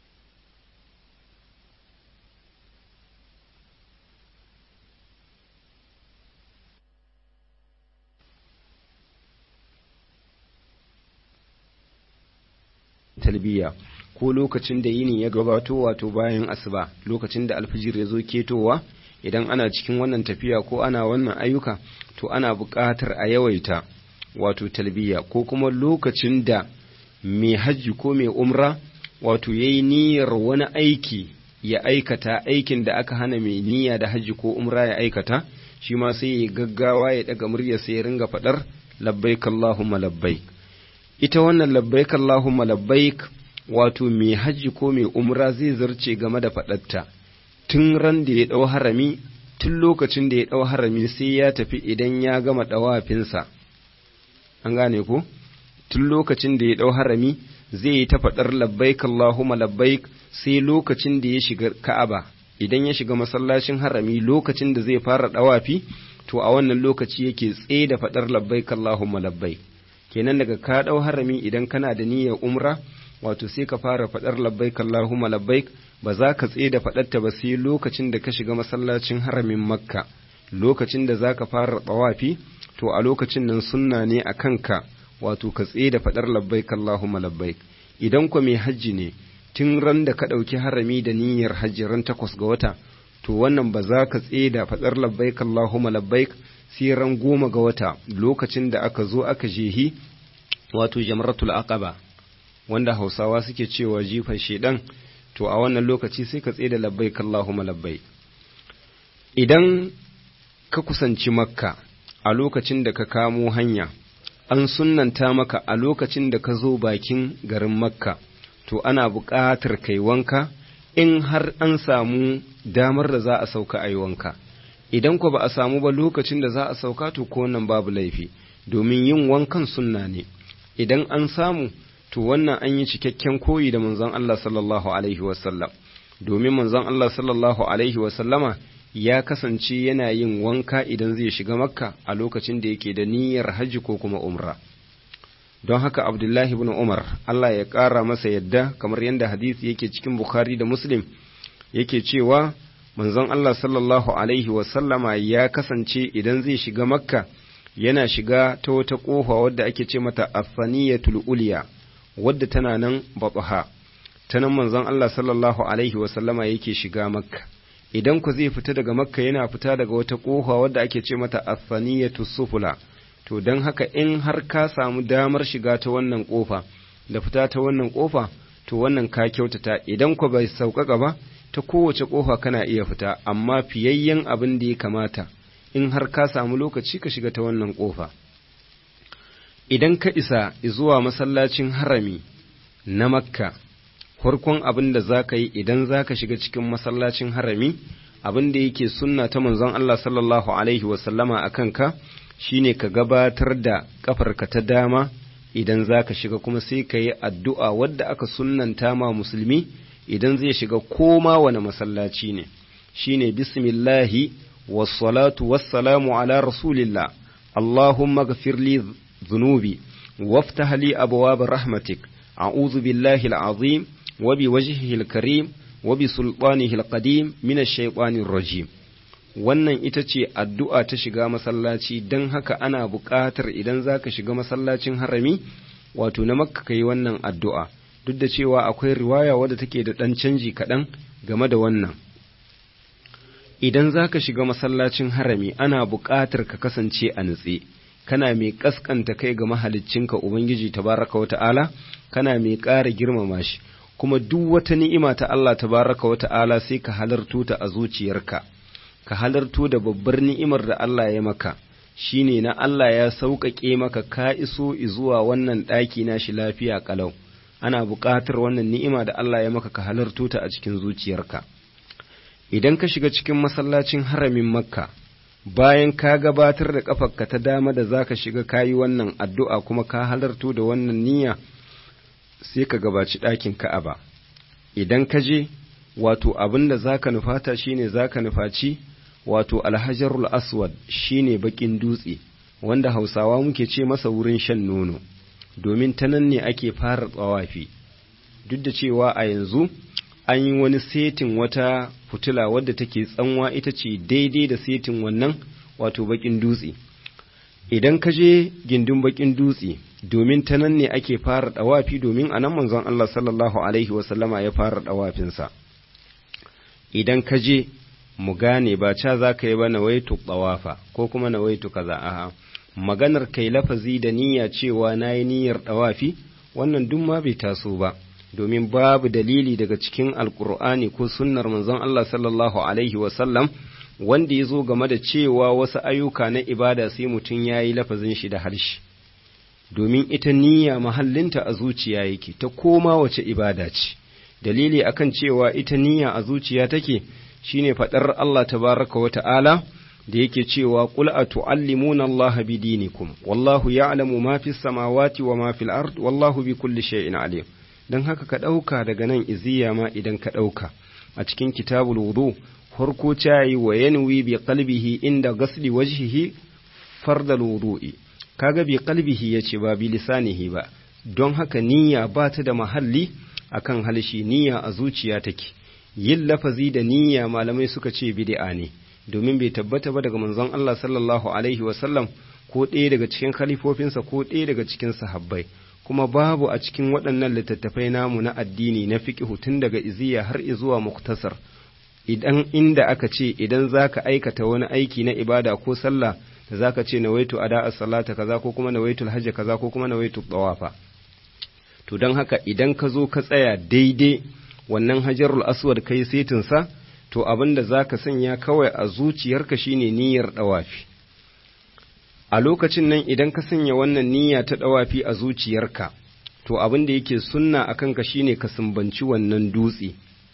talbiya ko lokacin da yini ya gabato wato bayan asuba lokacin da alfijir ya zo ketowa idan ana cikin wannan tafiya ko ana wannan ayyuka to ana buƙatar a yawaita wato talbiya ko kuma lokacin da mai hajji ko mai umra wato ya yi niyyar wani aiki ya aikata aikin da aka hana mai niyya da hajji ko umra ya aikata shi ma sai ya gaggawa ya daga murya sai ya ringa faɗar labbaik Allahumma labbaik ita wannan labbaik Allahumma labbaik wato mai hajji ko mai umra zai zarce game da faɗarta tun ran da ya ɗau harami tun lokacin da ya ɗau harami sai ya tafi idan ya gama ɗawafinsa an gane ko tun lokacin da ya ɗau harami zai yi ta faɗar labbaik Allahumma labbaik sai lokacin da ya shiga Ka'aba idan ya shiga masallacin harami lokacin da zai fara ɗawafi to a wannan lokaci yake tsaye da faɗar labbaik Allahumma labbaik kenan daga ka ɗau harami idan kana da niyyar umra wato sai ka fara faɗar labbaik Allahumma labbaik ba za ka tsaye da faɗarta ba sai lokacin da ka shiga masallacin haramin Makka lokacin da za ka fara ɗawafi to a lokacin nan sunna ne a kanka wato ka tsaye da faɗar labbaik Allahumma labbaik idan ku mai hajji ne tun ran da ka ɗauki harami da niyyar hajji ran takwas ga wata to wannan ba za ka tsaye da faɗar labbaik Allahumma labbaik sai ran goma ga wata lokacin da aka zo aka jehi wato jamratul aqaba wanda hausawa suke cewa jifan shedan to a wannan lokaci sai ka tsaye da labbaik Allahumma labbaik idan ka kusanci makka a lokacin da ka kamo hanya an sunnanta maka a lokacin da ka zo bakin garin makka to ana buƙatar kai wanka in har an samu damar da za a sauka a yi wanka idan ku ba a samu ba lokacin da za a sauka to ko wannan babu laifi domin yin wankan sunna ne idan an samu to wannan an yi cikakken koyi da manzon Allah sallallahu alaihi wasallam domin manzon Allah sallallahu alaihi wasallama ya kasance yana yin wanka idan zai shiga makka a lokacin da yake da niyyar hajji ko kuma umra don haka abdullahi ibn umar Allah ya ƙara masa yadda kamar yadda hadisi yake cikin bukhari da muslim yake cewa manzon Allah sallallahu alaihi wasallama ya kasance idan zai shiga makka yana shiga ta wata ƙofa wadda ake ce mata afaniyatul uliya wadda tana nan babaha ta nan manzon Allah sallallahu alaihi wasallama yake shiga makka idan ku zai fita daga makka yana fita daga wata ƙofa wadda ake ce mata afaniyatu sufula to don haka in har ka samu damar shiga ta wannan ƙofa da fita ta wannan ƙofa to wannan ka kyautata idan ku bai sauƙaƙa ba ta kowace ƙofa kana iya fita amma fiyayyen abin da ya kamata in har ka samu lokaci ka shiga ta wannan ƙofa idan ka isa zuwa masallacin harami na makka farkon abin da za ka yi idan za ka shiga cikin masallacin harami abin da yake sunna ta manzon Allah sallallahu Alaihi wasallama a kanka shi ne ka gabatar da ƙafarka ta dama idan za ka shiga kuma sai ka yi addu'a wadda aka sunnanta ma musulmi idan zai shiga koma wani masallaci ne shi ne bismillahi wassalatu wassalamu ala rasulillah Allahumma gafirli zunubi waftah li abwaab rahmatik a'udhu billahi al-azim وبوجهه الكريم وبسلطانه القديم من الشيطان الرجيم wannan ita ce addu'a ta shiga masallaci don haka ana buƙatar idan za ka shiga masallacin harami wato na makka ka yi wannan addu'a duk da cewa akwai riwaya wadda take da ɗan canji kaɗan game da wannan idan za ka shiga masallacin harami ana buƙatar ka kasance a nutse kana mai ƙasƙanta kai ga mahaliccinka ubangiji tabaraka wa ta'ala kana mai ƙara girmama shi kuma duk wata ni'ima ta Allah tabaraka wa ta'ala sai ka halarto ta a zuciyarka ka halarto da babbar ni'imar da Allah ya maka shine na Allah ya sauƙaƙe maka ka iso zuwa wannan ɗaki na shi lafiya ƙalau ana buƙatar wannan ni'ima da Allah ya maka ka halarto ta a cikin zuciyarka idan ka shiga cikin masallacin haramin makka bayan ka gabatar da ƙafarka ta dama da zaka shiga kayi wannan addu'a kuma ka halarto da wannan niyya sai ka gabaci ɗakin ka'aba idan ka je wato abin da zaka nufata shine zaka nufaci wato alhajarul aswad shine bakin dutse wanda hausawa muke ce masa wurin shan nono domin ta nan ne ake fara tsawafi duk da cewa a yanzu an yi wani setin wata fitila wadda take tsanwa ita ce daidai da setin wannan wato bakin dutse idan ka je gindin bakin dutse domin ta nan ne ake fara dawafi domin a nan manzon Allah sallallahu alaihi wasallama ya fara dawafinsa idan ka je mu gane ba ca za ka yi ba nawaitu tsawafa ko kuma nawaitu kaza aha maganar kai lafazi da niyya cewa na yi niyyar ɗawafi wannan duk ma bai taso ba domin babu dalili daga cikin alkur'ani ko sunnar manzon Allah sallallahu alaihi wasallam wanda ya zo game da cewa wasu ayyuka na ibada sai mutum ya yi lafazin shi da harshe domin ita niyya mahallinta a zuciya yake ta koma wace ibada ce dalili akan cewa ita niyya a zuciya take shine faɗar Allah tabaraka wa ta'ala da yake cewa qul atu'allimuna Allah bidinikum wallahu ya'lamu ma fis samawati wa ma fil ard wallahu bi kulli shay'in alim dan haka ka dauka daga nan iziya ma idan ka dauka a cikin kitabul wudu farko cayi wa yanwi bi qalbihi inda ghasli wajhihi fardal wudu'i kaga bi qalbihi yace ba bi lisanihi ba don haka niyya ba ta da mahalli akan halshi niyya a zuciya take yin lafazi da niyya malamai suka ce bid'a ne domin bai tabbata ba daga manzon Allah sallallahu alaihi wasallam ko ɗaya daga cikin khalifofinsa ko ɗaya daga cikin sahabbai kuma babu a cikin waɗannan littattafai namu na addini na fiqh tun daga iziya har zuwa muktasar idan inda aka ce idan zaka aikata wani aiki na ibada ko sallah da zaka ce nawaitu ada as-salata kaza ko kuma nawaitu al-hajj kaza ko kuma nawaitu tawafa to don haka idan ka zo ka tsaya daidai wannan hajarul aswad kai setinsa to abin da za ka sanya kawai a zuciyarka shine niyyar ɗawafi a lokacin nan idan ka sanya wannan niyya ta ɗawafi a zuciyarka to abin da yake sunna a kanka shine ka sumbanci wannan dutse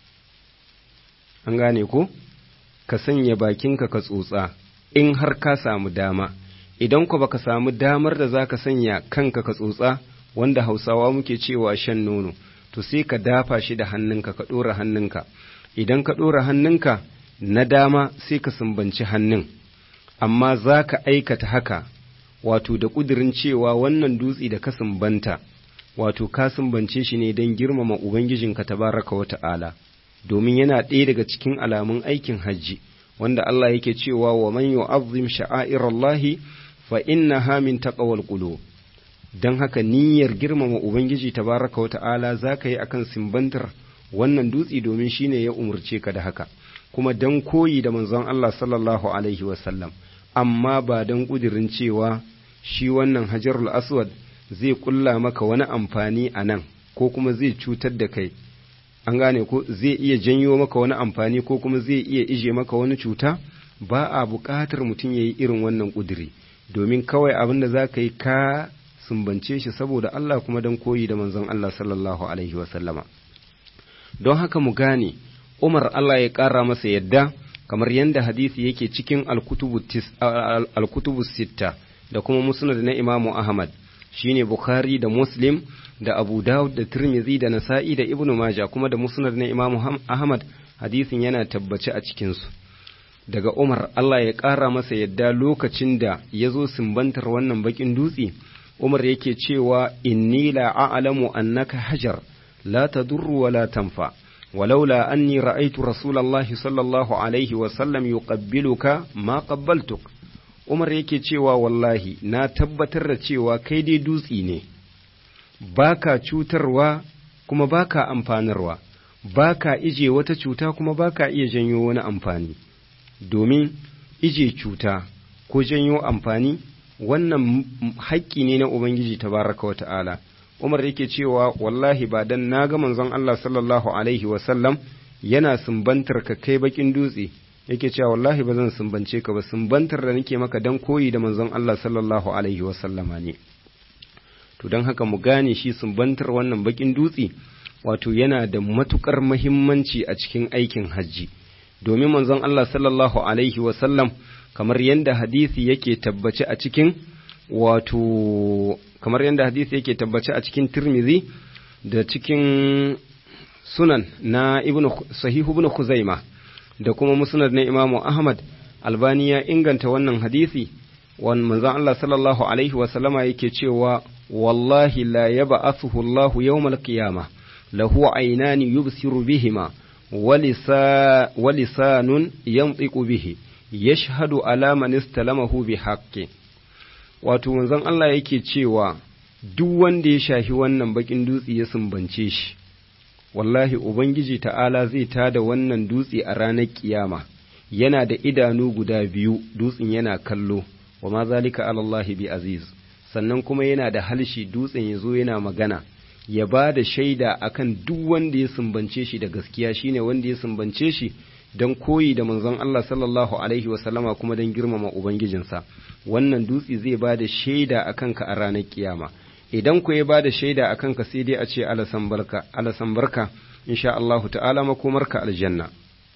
an gane ko ka sanya bakinka ka tsotsa in har ka samu dama idan ku baka samu damar da za ka sanya kanka ka tsotsa wanda hausawa muke cewa shan nono to sai ka dafa shi da hannunka ka ɗora hannunka idan ka ɗora hannunka na dama sai ka sumbanci hannun amma za ka aikata haka wato da ƙudurin cewa wannan dutse da ka sumbanta wato ka sumbance shi ne don girmama ubangijinka tabaraka wa ta'ala domin yana ɗaya daga cikin alamun aikin hajji wanda Allah yake cewa wa man yu'azzim sha'airallahi fa innaha min taqwal qulub don haka niyyar girmama Ubangiji tabaraka wa ta'ala za ka yi akan simbantar wannan dutse domin shi ne ya umarce ka da haka, kuma don koyi da manzon Allah sallallahu Alaihi wasallam, amma ba don ƙudirin cewa shi wannan hajarul aswad zai ƙulla maka wani amfani a nan ko kuma zai cutar da kai, an gane ko zai iya janyo maka wani amfani ko kuma zai iya ije maka wani cuta, ba a buƙatar mutum ya yi irin wannan ƙudiri, domin kawai abin da za ka yi ka sumbance shi saboda Allah kuma don koyi da manzon Allah sallallahu Alaihi wasallama. Don haka mu gane, Umar Allah ya ƙara masa yadda, kamar yadda hadisi yake cikin alkutubu sitta da kuma musnad na Imamu Ahmad, shine Bukhari da Muslim da Abu Dawud da Tirmidhi da Nasa'i da Ibn Maja kuma da musnad na Imamu Ahmad hadisin yana tabbace a cikinsu. Daga Umar Allah ya ƙara masa yadda lokacin da ya zo sumbantar wannan bakin dutse, Umar yake cewa inni la a'lamu annaka hajar la tadurru wa la tanfa walaula anni ra'aytu rasulallahi sallallahu alaihi wa sallam yuqabbiluka ma qabbaltuk Umar yake cewa wallahi na tabbatar da cewa kai dai dutsi ne baka cutarwa kuma baka amfanarwa baka ije wata cuta kuma baka iya janyo wani amfani domin ije cuta ko janyo amfani wannan haƙƙi ne na Ubangiji tabaraka wa ta'ala, Umar yake cewa wallahi ba dan na ga manzon Allah sallallahu alaihi wasallam yana sumbantar ka kai bakin dutse yake cewa wallahi ba zan sumbance ka ba sumbantar da nake maka dan koyi da manzon Allah sallallahu alaihi wasallama ne to don haka mu gane shi sumbantar wannan bakin dutse wato yana da matukar muhimmanci a cikin aikin hajji domin manzon Allah sallallahu alaihi wasallam kamar yadda hadisi yake tabbace a cikin wato kamar yadda hadisi yake tabbace a cikin Tirmidhi da cikin sunan na ibnu sahihu ibn Khuzaima da kuma musnad na Imam Ahmad Albani ya inganta wannan hadisi wan manzon Allah sallallahu alaihi wasallama yake cewa wallahi la yab'athuhu Allah yawmal qiyamah lahu aynani yubsiru bihima ولسان ينطق به يشهد على من استلمه بحق wato manzon Allah yake cewa duk wanda ya shahi wannan bakin dutse ya sumbance shi wallahi ubangiji ta'ala zai tada wannan dutse a ranar kiyama yana da idanu guda biyu dutsen yana kallo wa ma zalika alallahi bi aziz sannan kuma yana da halshi dutsen ya zo yana magana ya ba da shaida akan duk wanda ya sumbance shi da gaskiya shine wanda ya sumbance shi don koyi da manzon Allah sallallahu alaihi wasallama kuma don girmama ubangijinsa wannan dutse zai ba da shaida akan ka a ranar kiyama idan ku ya ba da shaida akan ka sai dai a ce alasan barka alasan barka insha Allah ta'ala makomarka aljanna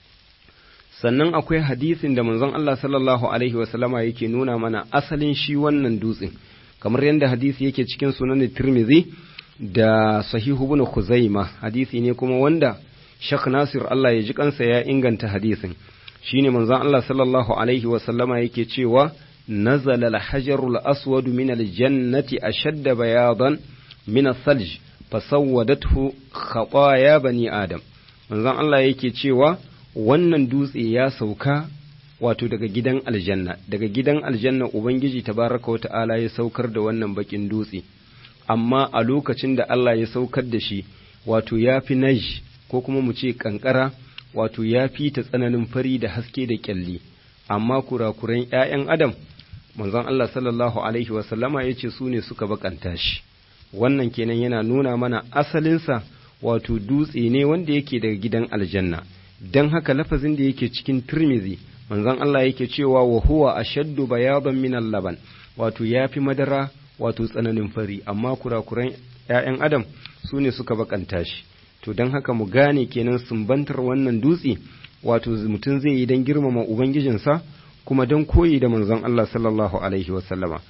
sannan akwai hadisin da manzon Allah sallallahu alaihi wasallama yake nuna mana asalin shi wannan dutsen kamar yadda hadisi yake cikin sunan Tirmidhi da sahihu ibn Khuzaima hadisi ne kuma wanda Sheikh Nasir Allah ya ji kansa ya inganta hadisin shine manzon Allah sallallahu alaihi wa sallama yake cewa nazala al-hajarul aswad min al-jannati ashadda bayadan min as-salj fasawwadathu khataya bani adam manzon Allah yake cewa wannan dutse ya sauka wato daga gidan aljanna daga gidan aljanna ubangiji tabaraka wa ta'ala ya saukar da wannan bakin dutse amma a lokacin da Allah ya saukar da shi wato ya fi naj ko kuma mu ce kankara wato ya fi ta tsananin fari da haske da kyalli amma kurakuran ‘ya'yan adam manzon Allah sallallahu alaihi wasallama ya ce su ne suka bakanta shi wannan kenan yana nuna mana asalinsa wato dutse ne wanda yake daga gidan aljanna don haka lafazin da yake cikin turmizi manzon Allah yake cewa wa huwa ashaddu bayadan min laban wato ya fi madara wato tsananin fari amma kurakuran ‘ya'yan adam su ne suka bakanta shi to don haka mu gane kenan sumbantar wannan dutse wato mutum zai yi don girmama ubangijinsa kuma don koyi da manzon Allah sallallahu alaihi wasallama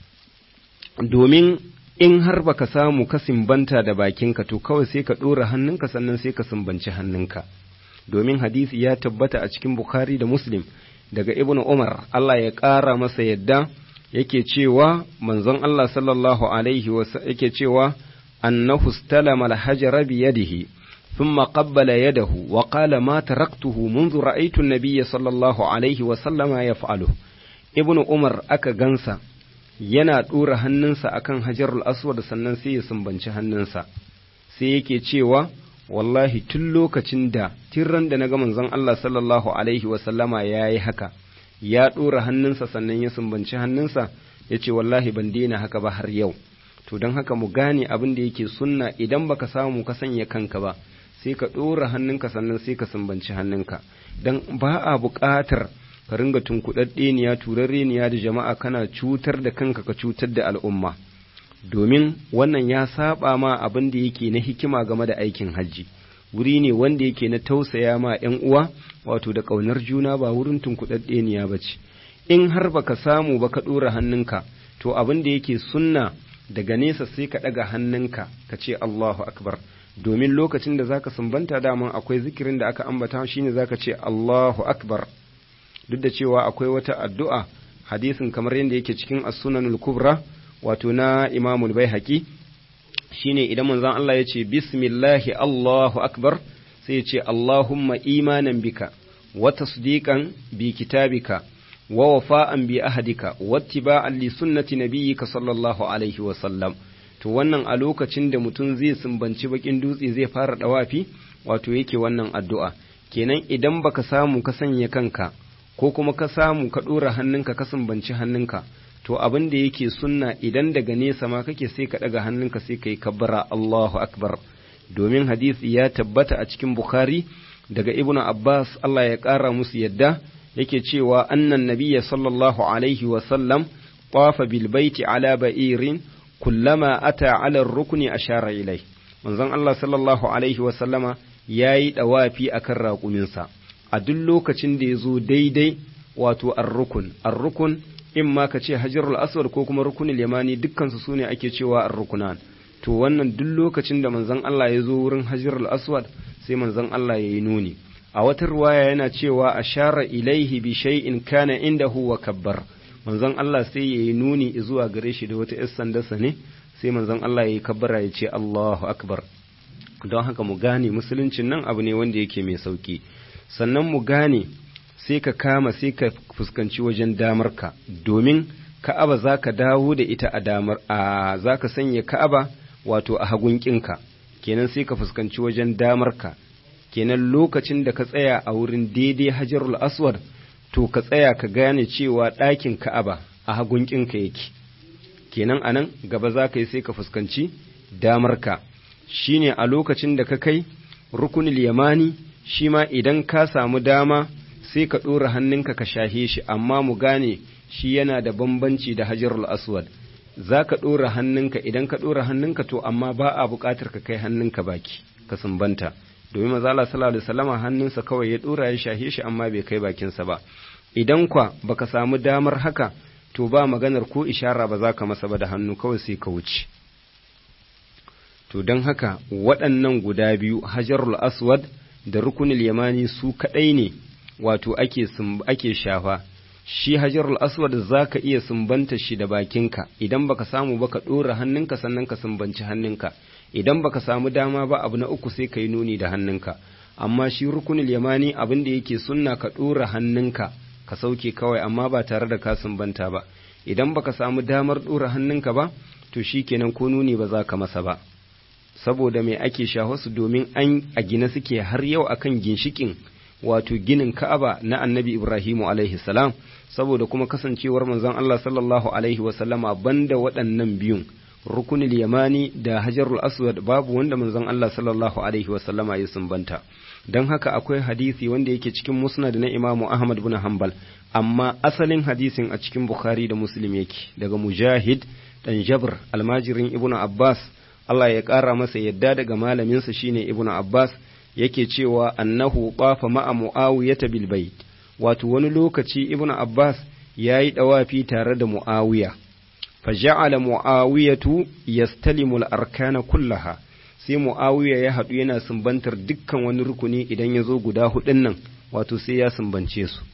domin in har baka samu ka sumbanta da bakinka to kawai sai ka ɗora hannunka sannan sai ka sumbanci hannunka domin hadisi ya tabbata a cikin bukhari da muslim daga ibnu umar Allah ya ƙara masa yadda yake cewa manzon Allah sallallahu alaihi yake cewa annahu istalama al-hajara bi yadihi thumma qabbala yadahu wa qala ma taraktuhu منذ رأيت النبي صلى الله عليه وسلم يفعله ibnu umar aka gansa yana ɗora hannunsa akan hajarul aswad sannan sai ya sumbanci hannunsa sai yake cewa wallahi tun lokacin da tirran da na ga manzon Allah sallallahu alaihi wasallama ya yi haka ya ɗora hannunsa sannan ya sumbanci hannunsa ya ce wallahi ban daina haka ba har yau to don haka mu gane abin da yake sunna idan baka samu ka sanya kanka ba sai ka ɗora hannunka sannan sai ka sumbanci hannunka don ba a buƙatar ka ringa tunkuɗaɗɗeniya turarreniya da jama'a kana cutar da kanka ka cutar da al'umma domin wannan ya saba ma abin da yake na hikima game da aikin hajji wuri ne wanda yake na tausaya ma ‘yan uwa wato da ƙaunar juna ba wurin tunkuɗaɗɗeniya ba ce in har baka samu ba ka ɗora hannunka to abin da yake sunna daga nesa sai ka ɗaga hannunka ka ce Allahu akbar domin lokacin da zaka sumbanta daman akwai zikirin da aka ambata shine zaka ce Allahu akbar duk da cewa akwai wata addu'a hadisin kamar yadda yake cikin as-sunanul kubra wato na imamul baihaqi shine idan manzon Allah ya ce bismillahi Allahu akbar sai ya ce Allahumma imanan bika wa tasdiqan bi kitabika wa wafa'an bi ahadika wattiba'an li sunnati nabiyyika sallallahu alaihi wa sallam to wannan a lokacin da mutum zai sumbanci bakin dutse zai fara dawafi wato yake wannan addu'a kenan idan baka samu ka sanya kanka ko kuma ka samu ka ɗora hannunka ka sumbanci hannunka to abin da yake sunna idan daga nesa ma kake sai ka daga hannunka sai ka yi kabbara Allahu akbar domin hadisi ya tabbata a cikin Bukhari daga Ibnu Abbas Allah ya ƙara musu yadda yake cewa annan nabiyya sallallahu alaihi wa sallam qafa bil baiti ala ba'irin kullama ata ala rukni ashara ilai manzon Allah sallallahu alaihi wa sallama yayi dawafi akan raƙuminsa a duk lokacin da ya zo daidai wato ar-rukun ar-rukun in ma ka ce hajarul aswad ko kuma rukunul yamani dukkansu su ne ake cewa ar-rukunan to wannan duk lokacin da manzon Allah ya zo wurin hajarul aswad sai manzon Allah ya yi nuni a wata ruwaya yana cewa ashara ilaihi bi shay'in kana indahu wa kabbar manzon Allah sai ya yi nuni zuwa gare shi da wata 'yar sandarsa ne sai manzon Allah ya yi kabbara ya ce Allahu akbar don haka mu gane musuluncin nan abu ne wanda yake mai sauki sannan mu gane sai ka kama sai ka fuskanci wajen damarka domin ka'aba za ka dawo da ita a damar a za ka sanya ka'aba wato a hagunkinka kenan sai ka fuskanci wajen damarka kenan lokacin da ka tsaya a wurin daidai hajarul aswad to ka tsaya ka gane cewa ɗakin ka'aba a hagunkinka yake kenan anan gaba za ka yi sai ka fuskanci damarka shine a lokacin da ka kai rukunul yamani shi ma idan ka samu dama sai ka ɗora hannunka ka shahe shi amma mu gane shi yana da bambanci da hajarul aswad za ka ɗora hannunka idan ka ɗora hannunka to amma ba a buƙatar ka kai hannunka baki ka sumbanta domin maza Allah sallallahu alaihi wasallama hannunsa kawai ya ɗora ya shahe shi amma bai kai bakinsa ba idan kwa baka samu damar haka to ba maganar ko ishara ba za ka masa ba da hannu kawai sai ka wuce to don haka waɗannan guda biyu hajarul aswad da rukunul yamani su kaɗai ne wato ake ake shafa shi hajarul aswad za ka iya sumbanta shi da bakinka idan baka samu ba ka ɗora hannunka sannan ka sumbanci hannunka idan baka samu dama ba abu na uku sai ka yi nuni da hannunka amma shi rukunul yamani abin da yake sunna ka ɗora hannunka ka sauke kawai amma ba tare da ka sumbanta ba idan baka samu damar ɗora hannunka ba to shi kenan ko nuni ba za ka masa ba saboda mai ake su domin an a gina suke har yau akan ginshikin wato ginin Ka'aba na Annabi Ibrahimu alaihi salam saboda kuma kasancewar manzon Allah sallallahu alaihi wa sallama banda waɗannan biyun rukunul yamani da hajarul aswad babu wanda manzon Allah sallallahu alaihi wa sallama ya sumbanta don haka akwai hadisi wanda yake cikin musnad na Imamu Ahmad bin Hanbal amma asalin hadisin a cikin Bukhari da Muslim yake daga Mujahid dan Jabr almajirin Ibnu Abbas Allah ya ƙara masa yadda daga malaminsa shine Ibnu Abbas yake cewa annahu qafa ma'a Muawiyata bil bait wato wani lokaci Ibnu Abbas yayi dawafi tare da Muawiya faja'ala Muawiyatu yastalimu al-arkana kullaha sai Muawiya ya haɗu yana sumbantar dukkan wani rukuni idan ya zo guda hudun nan wato sai ya sumbance su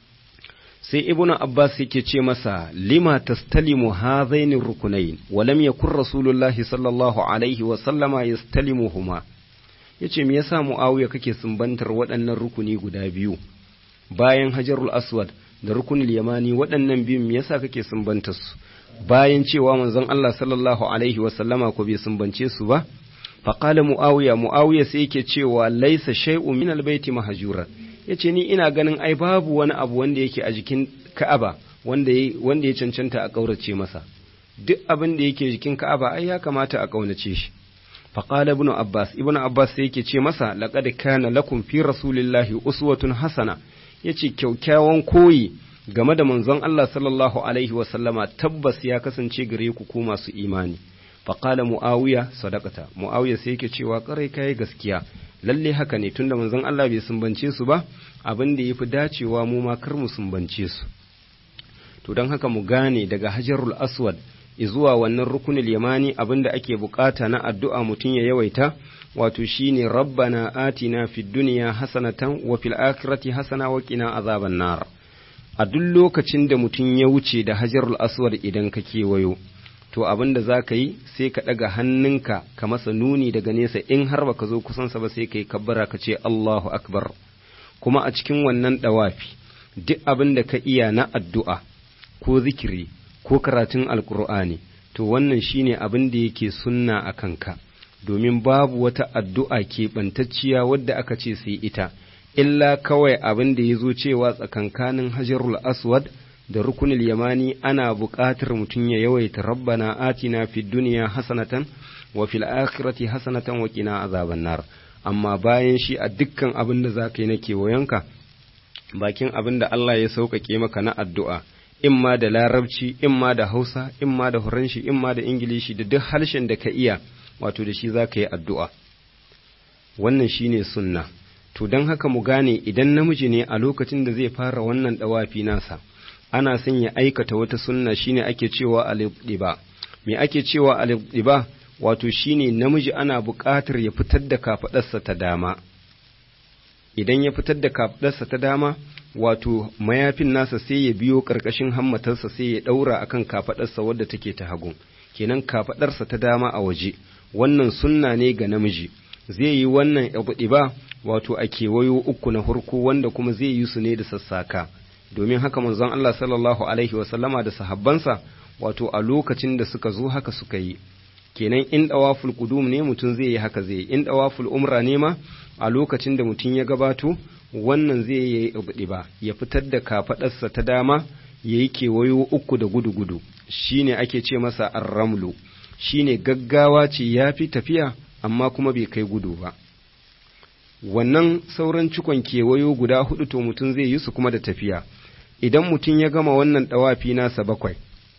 sai ibnu abbas yake ce masa lima tastalimu hadhaini rukunain wa lam yakun rasulullahi sallallahu alaihi wa sallama yastalimuhuma yace me yasa muawiya kake sumbantar waɗannan rukuni guda biyu bayan hajarul aswad da rukunul yamani waɗannan biyun me yasa kake sumbantar su bayan cewa manzon Allah sallallahu alaihi wa sallama ko bai sumbance su ba faqala muawiya muawiya sai yake cewa laisa shay'un min albayti mahjuran ya ce ni ina ganin ai babu wani abu wanda yake a jikin ka'aba wanda ya cancanta a ƙaurace masa duk abin da yake jikin ka'aba ai ya kamata a ƙaunace shi faqala ibnu abbas ibnu abbas sai yake ce masa laqad kana lakum fi rasulillahi uswatun hasana yace kyaukyawan koyi game da manzon Allah sallallahu alaihi wa sallama tabbas ya kasance gare ku ku masu imani faqala muawiya sadaqata muawiya sai yake cewa karai kai gaskiya lalle haka ne tunda manzon Allah bai sumbance su ba abin da yafi dacewa mu ma kar mu sumbance su to don haka mu gane daga hajarul aswad zuwa wannan rukunul yamani abin da ake bukata na addu'a mutum ya yawaita wato shine rabbana atina fid dunya hasanatan wa fil akhirati hasana wa qina azaban nar a duk lokacin da mutum ya wuce da hajarul aswad idan ka kewayo to abin da za ka yi sai ka ɗaga hannunka ka masa nuni daga nesa in har baka zo kusansa ba sai ka yi kabbara ka ce Allahu akbar kuma a cikin wannan ɗawafi duk abin da ka iya na addu'a ko zikiri ko karatun alkur'ani to wannan shine abin da yake sunna a kanka domin babu wata addu'a keɓantacciya wadda aka ce sai ita illa kawai abin da ya zo cewa tsakankanin hajarul aswad da rukunul yamani ana buƙatar mutum ya yawaita rabbana atina fid dunya hasanatan wa fil akhirati hasanatan wa qina azaban nar amma bayan shi a dukkan abin da zaka yi na kewayenka bakin abin da Allah ya sauƙaƙe maka na addu'a imma da larabci imma da hausa imma da huranshi imma da ingilishi da duk harshen da ka iya wato da shi zaka yi addu'a wannan shine sunna to don haka mu gane idan namiji ne a lokacin da zai fara wannan dawafi nasa ana son ya aikata wata sunna shine ake cewa al-ibtiba me ake cewa al-ibtiba wato shine namiji ana buƙatar ya fitar da kafadarsa ta dama idan ya fitar da kafadarsa ta dama wato mayafin nasa sai ya biyo ƙarƙashin hammatarsa sai ya ɗaura akan kafadarsa wadda take ta hagu kenan kafadarsa ta dama a waje wannan sunna ne ga namiji zai yi wannan ibtiba wato a kewayo uku na farko wanda kuma zai yi su ne da sassaka domin haka manzon Allah sallallahu alaihi wasallama da sahabbansa wato a lokacin da suka zo haka suka yi kenan in dawaful qudum ne mutum zai yi haka zai in dawaful umra ne ma a lokacin da mutum ya gabato wannan zai yi ibdiba ya fitar da kafadarsa ta dama yayi kewayo uku da gudu gudu shine ake ce masa ar-ramlu shine gaggawa ce yafi tafiya amma kuma bai kai gudu ba wannan sauran cikon kewayo guda hudu to mutum zai yi su kuma da tafiya idan mutum ya gama wannan ɗawafi nasa bakwai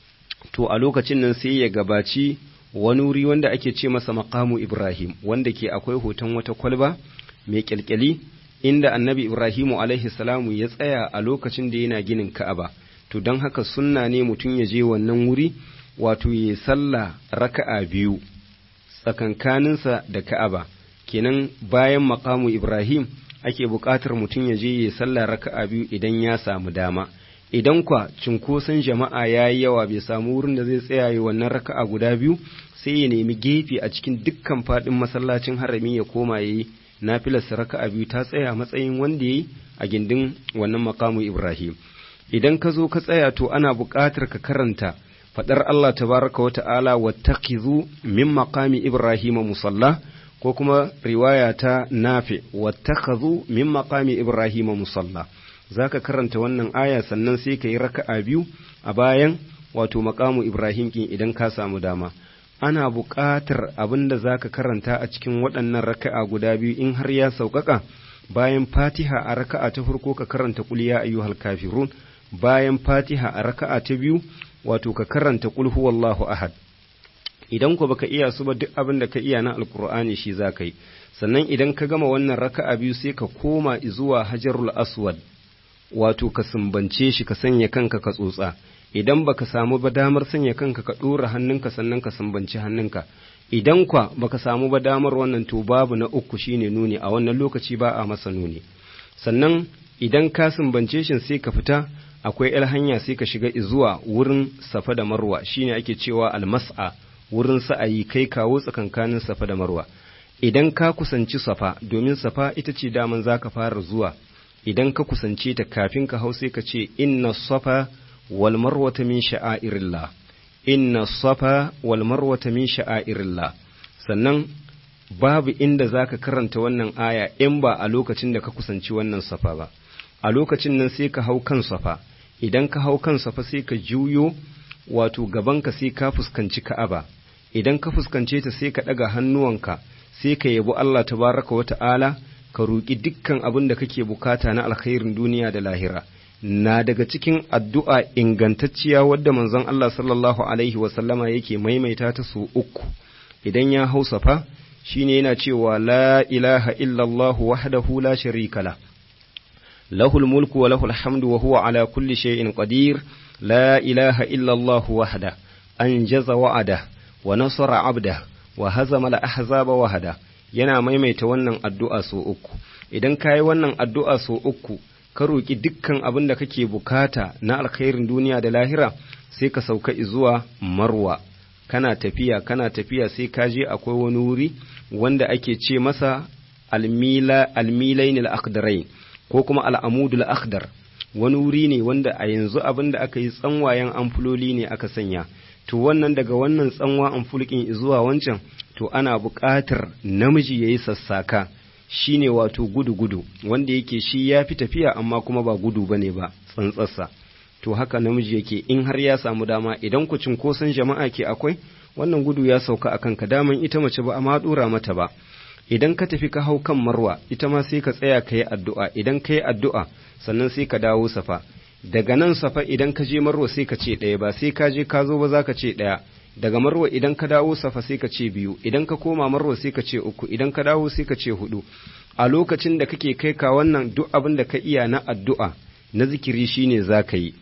to a lokacin nan sai ya gabaci wani wuri wanda ake ce masa maqamu ibrahim wanda ke akwai hoton wata kwalba mai kyalkyali inda annabi ibrahimu alaihi salamu ya tsaya a lokacin da yana ginin ka'aba to don haka sunna ne mutum ya je wannan wuri wato ya sallah raka'a biyu tsakankaninsa da ka'aba kenan bayan makamu Ibrahim ake buƙatar mutum ya je ya sallah raka'a biyu idan ya samu dama idan kwa cinkoson jama'a ya yi yawa bai samu wurin da zai tsaya yi wannan raka'a guda biyu sai ya nemi gefe a cikin dukkan faɗin masallacin harami ya koma ya yi nafilarsa raka'a biyu ta tsaya matsayin wanda ya yi a gindin wannan makamu Ibrahim idan ka zo ka tsaya to ana buƙatar ka karanta faɗar Allah tabaraka wa ta'ala wattakhidhu min maqami Ibrahim musalla ko kuma riwaya ta nafi wattakhadhu min maqami ibrahima musalla zaka karanta wannan aya sannan sai ka yi raka'a biyu a bayan wato maqamu ibrahim kin idan ka samu dama ana buƙatar abin da zaka karanta a cikin waɗannan raka'a guda biyu in har ya sauƙaƙa bayan fatiha a raka'a ta farko ka karanta qul ya ayyuhal kafirun bayan fatiha a raka'a ta biyu wato ka karanta qul huwallahu ahad idan ku baka iya su ba duk abin da ka iya na alkur'ani shi za ka yi sannan idan ka gama wannan raka'a biyu sai ka koma zuwa hajarul aswad wato ka sumbance shi ka sanya kanka ka tsotsa idan baka samu ba damar sanya kanka ka ɗora hannunka sannan ka sumbanci hannunka idan kwa baka samu ba damar wannan to babu na uku shine nuni a wannan lokaci ba a masa nuni sannan idan ka sumbance shi sai ka fita akwai el hanya sai ka shiga zuwa wurin safa da marwa shine ake cewa almas'a wurin sa'ayi kai kawo tsakankanin safa da marwa idan ka kusanci safa domin safa ita ce daman za ka fara zuwa idan ka kusance ta kafin ka hau sai ka ce inna safa wal marwata min sha'airillah inna safa wal marwata min sha'airillah sannan babu inda za ka karanta wannan aya in ba a lokacin da ka kusanci wannan safa ba a lokacin nan sai ka hau kan safa idan ka hau kan safa sai ka juyo wato gabanka sai ka fuskanci ka'aba idan ka fuskance ta sai ka ɗaga hannuwanka sai ka yabi Allah tabaraka wa ta'ala ka roƙi dukkan abin da kake bukata na alkhairin duniya da lahira na daga cikin addu'a ingantacciya wadda manzon Allah sallallahu alaihi wa sallama yake maimaita ta su uku idan ya hau safa shine yana cewa la ilaha illallah wahdahu la sharika la lahul mulku wa lahul hamdu wa huwa ala kulli shay'in qadir la ilaha illallah wahda anjaza wa'ada wa nasara abda wa hazama al-ahzaba wahda yana maimaita wannan addu'a so uku idan kayi wannan addu'a so uku ka roki dukkan abin da kake bukata na alkhairin duniya da lahira sai ka sauka zuwa marwa kana tafiya kana tafiya sai ka je akwai wani wuri wanda ake ce masa almila almilain al-akhdarain ko kuma al-amudul akhdar wani wuri ne wanda a yanzu abin da aka yi tsanwayen amfuloli ne aka sanya to wannan daga wannan tsanwa amfulkin zuwa wancan to ana buƙatar namiji ya yi sassaka shi ne wato gudu-gudu wanda yake shi ya fi tafiya amma kuma ba gudu ba ne ba tsantsarsa to haka namiji yake in har ya samu dama idan ku cinkoson jama'a ke akwai wannan gudu ya sauka akan ka daman ita mace ba amma dora mata ba idan ka tafi ka hau kan marwa ita ma sai ka tsaya ka yi addu'a idan ka yi addu'a sannan sai ka dawo safa daga nan safa idan ka je marwa sai ka ce ɗaya ba sai ka je ka zo ba za ka ce ɗaya daga marwa idan ka dawo safa sai ka ce biyu idan ka koma marwa sai ka ce uku idan ka dawo sai ka ce hudu a lokacin da kake kai ka wannan duk abin da ka iya na addu'a na zikiri shine za ka yi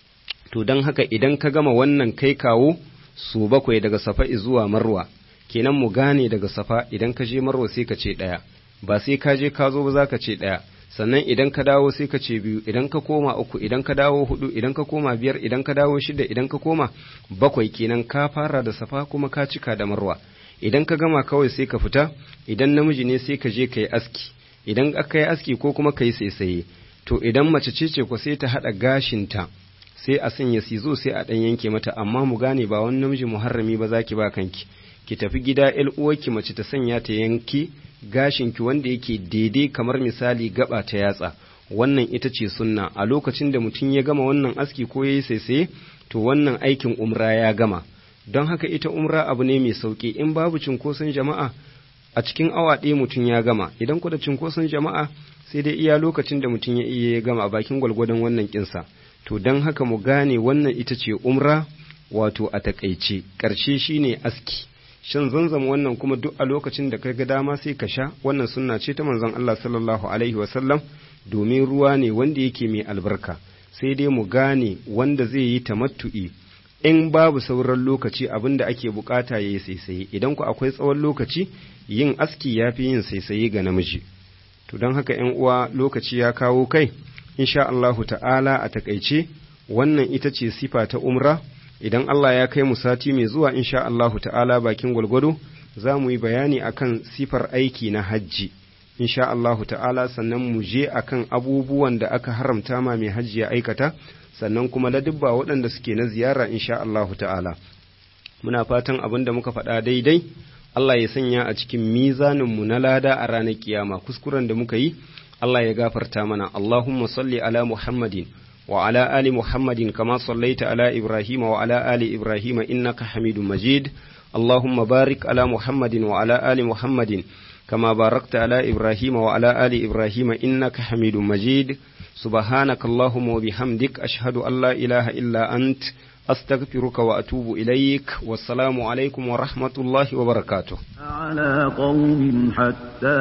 to don haka idan ka gama wannan kai kawo su bakwai daga safa zuwa marwa kenan mu gane daga safa idan ka je marwa sai ka ce ɗaya ba sai ka je ka zo ba za ka ce ɗaya sannan idan ka dawo sai ka ce biyu idan ka koma uku idan ka dawo hudu idan ka koma biyar idan ka dawo shida idan ka koma bakwai kenan ka fara da safa kuma ka cika da marwa idan ka gama kawai sai ka fita idan namiji ne sai ka je ka yi aski idan aka yi aski ko kuma ka yi saisaye to idan mace ce ce ko sai ta haɗa gashinta sai a sanya sizo sai a ɗan yanke mata amma mu gane ba wani namiji muharrami ba za ki ba kanki ki tafi gida ƴar uwarki mace ta sanya ta yanki gashinki wanda yake daidai kamar misali gaba ta yatsa wannan ita ce sunna a lokacin da mutum ya gama wannan aski ko ya yi saisaye to wannan aikin umra ya gama don haka ita umra abu ne mai sauki in babu cinkoson jama'a a cikin awa ɗaya mutum ya gama idan ku da cinkoson jama'a sai dai iya lokacin da mutum ya iya ya gama a bakin gwalgwadon wannan kinsa to don haka mu gane wannan ita ce umra wato a takaice ƙarshe shine aski shan zanzam wannan kuma duk a lokacin da ga dama sai ka sha wannan sunna ce ta manzon Allah sallallahu alaihi wasallam domin ruwa ne wanda yake mai albarka sai dai mu gane wanda zai yi tamattu'i in babu sauran lokaci abin da ake bukata ya yi saisaye idan ku akwai tsawon lokaci yin aski ya fi yin saisaye ga namiji to don haka ‘yan uwa lokaci ya kawo kai insha Allahu ta'ala a takaice wannan ita ce sifa ta umra idan Allah ya kai mu sati mai zuwa insha Allahu ta'ala bakin gwalgwado za mu yi bayani akan sifar aiki na hajji insha Allahu ta'ala sannan mu je akan abubuwan da aka haramta ma mai hajji ya aikata sannan kuma ladubba waɗanda suke na ziyara insha Allahu ta'ala muna fatan abin da muka faɗa daidai Allah ya sanya a cikin mizaninmu na lada a ranar kiyama kuskuren da muka yi Allah ya gafarta mana Allahumma salli ala Muhammadin wa ala ali Muhammadin kama sallaita ala Ibrahim wa ala ali Ibrahim innaka Hamidum Majid Allahumma barik ala Muhammadin wa ala ali Muhammadin كما باركت على إبراهيم وعلى آل إبراهيم إنك حميد مجيد سبحانك اللهم وبحمدك أشهد أن لا إله إلا أنت أستغفرك وأتوب إليك والسلام عليكم ورحمة الله وبركاته على قوم حتى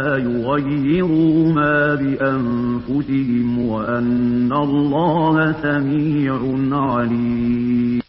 يغيروا ما بأنفسهم وأن الله سميع عليم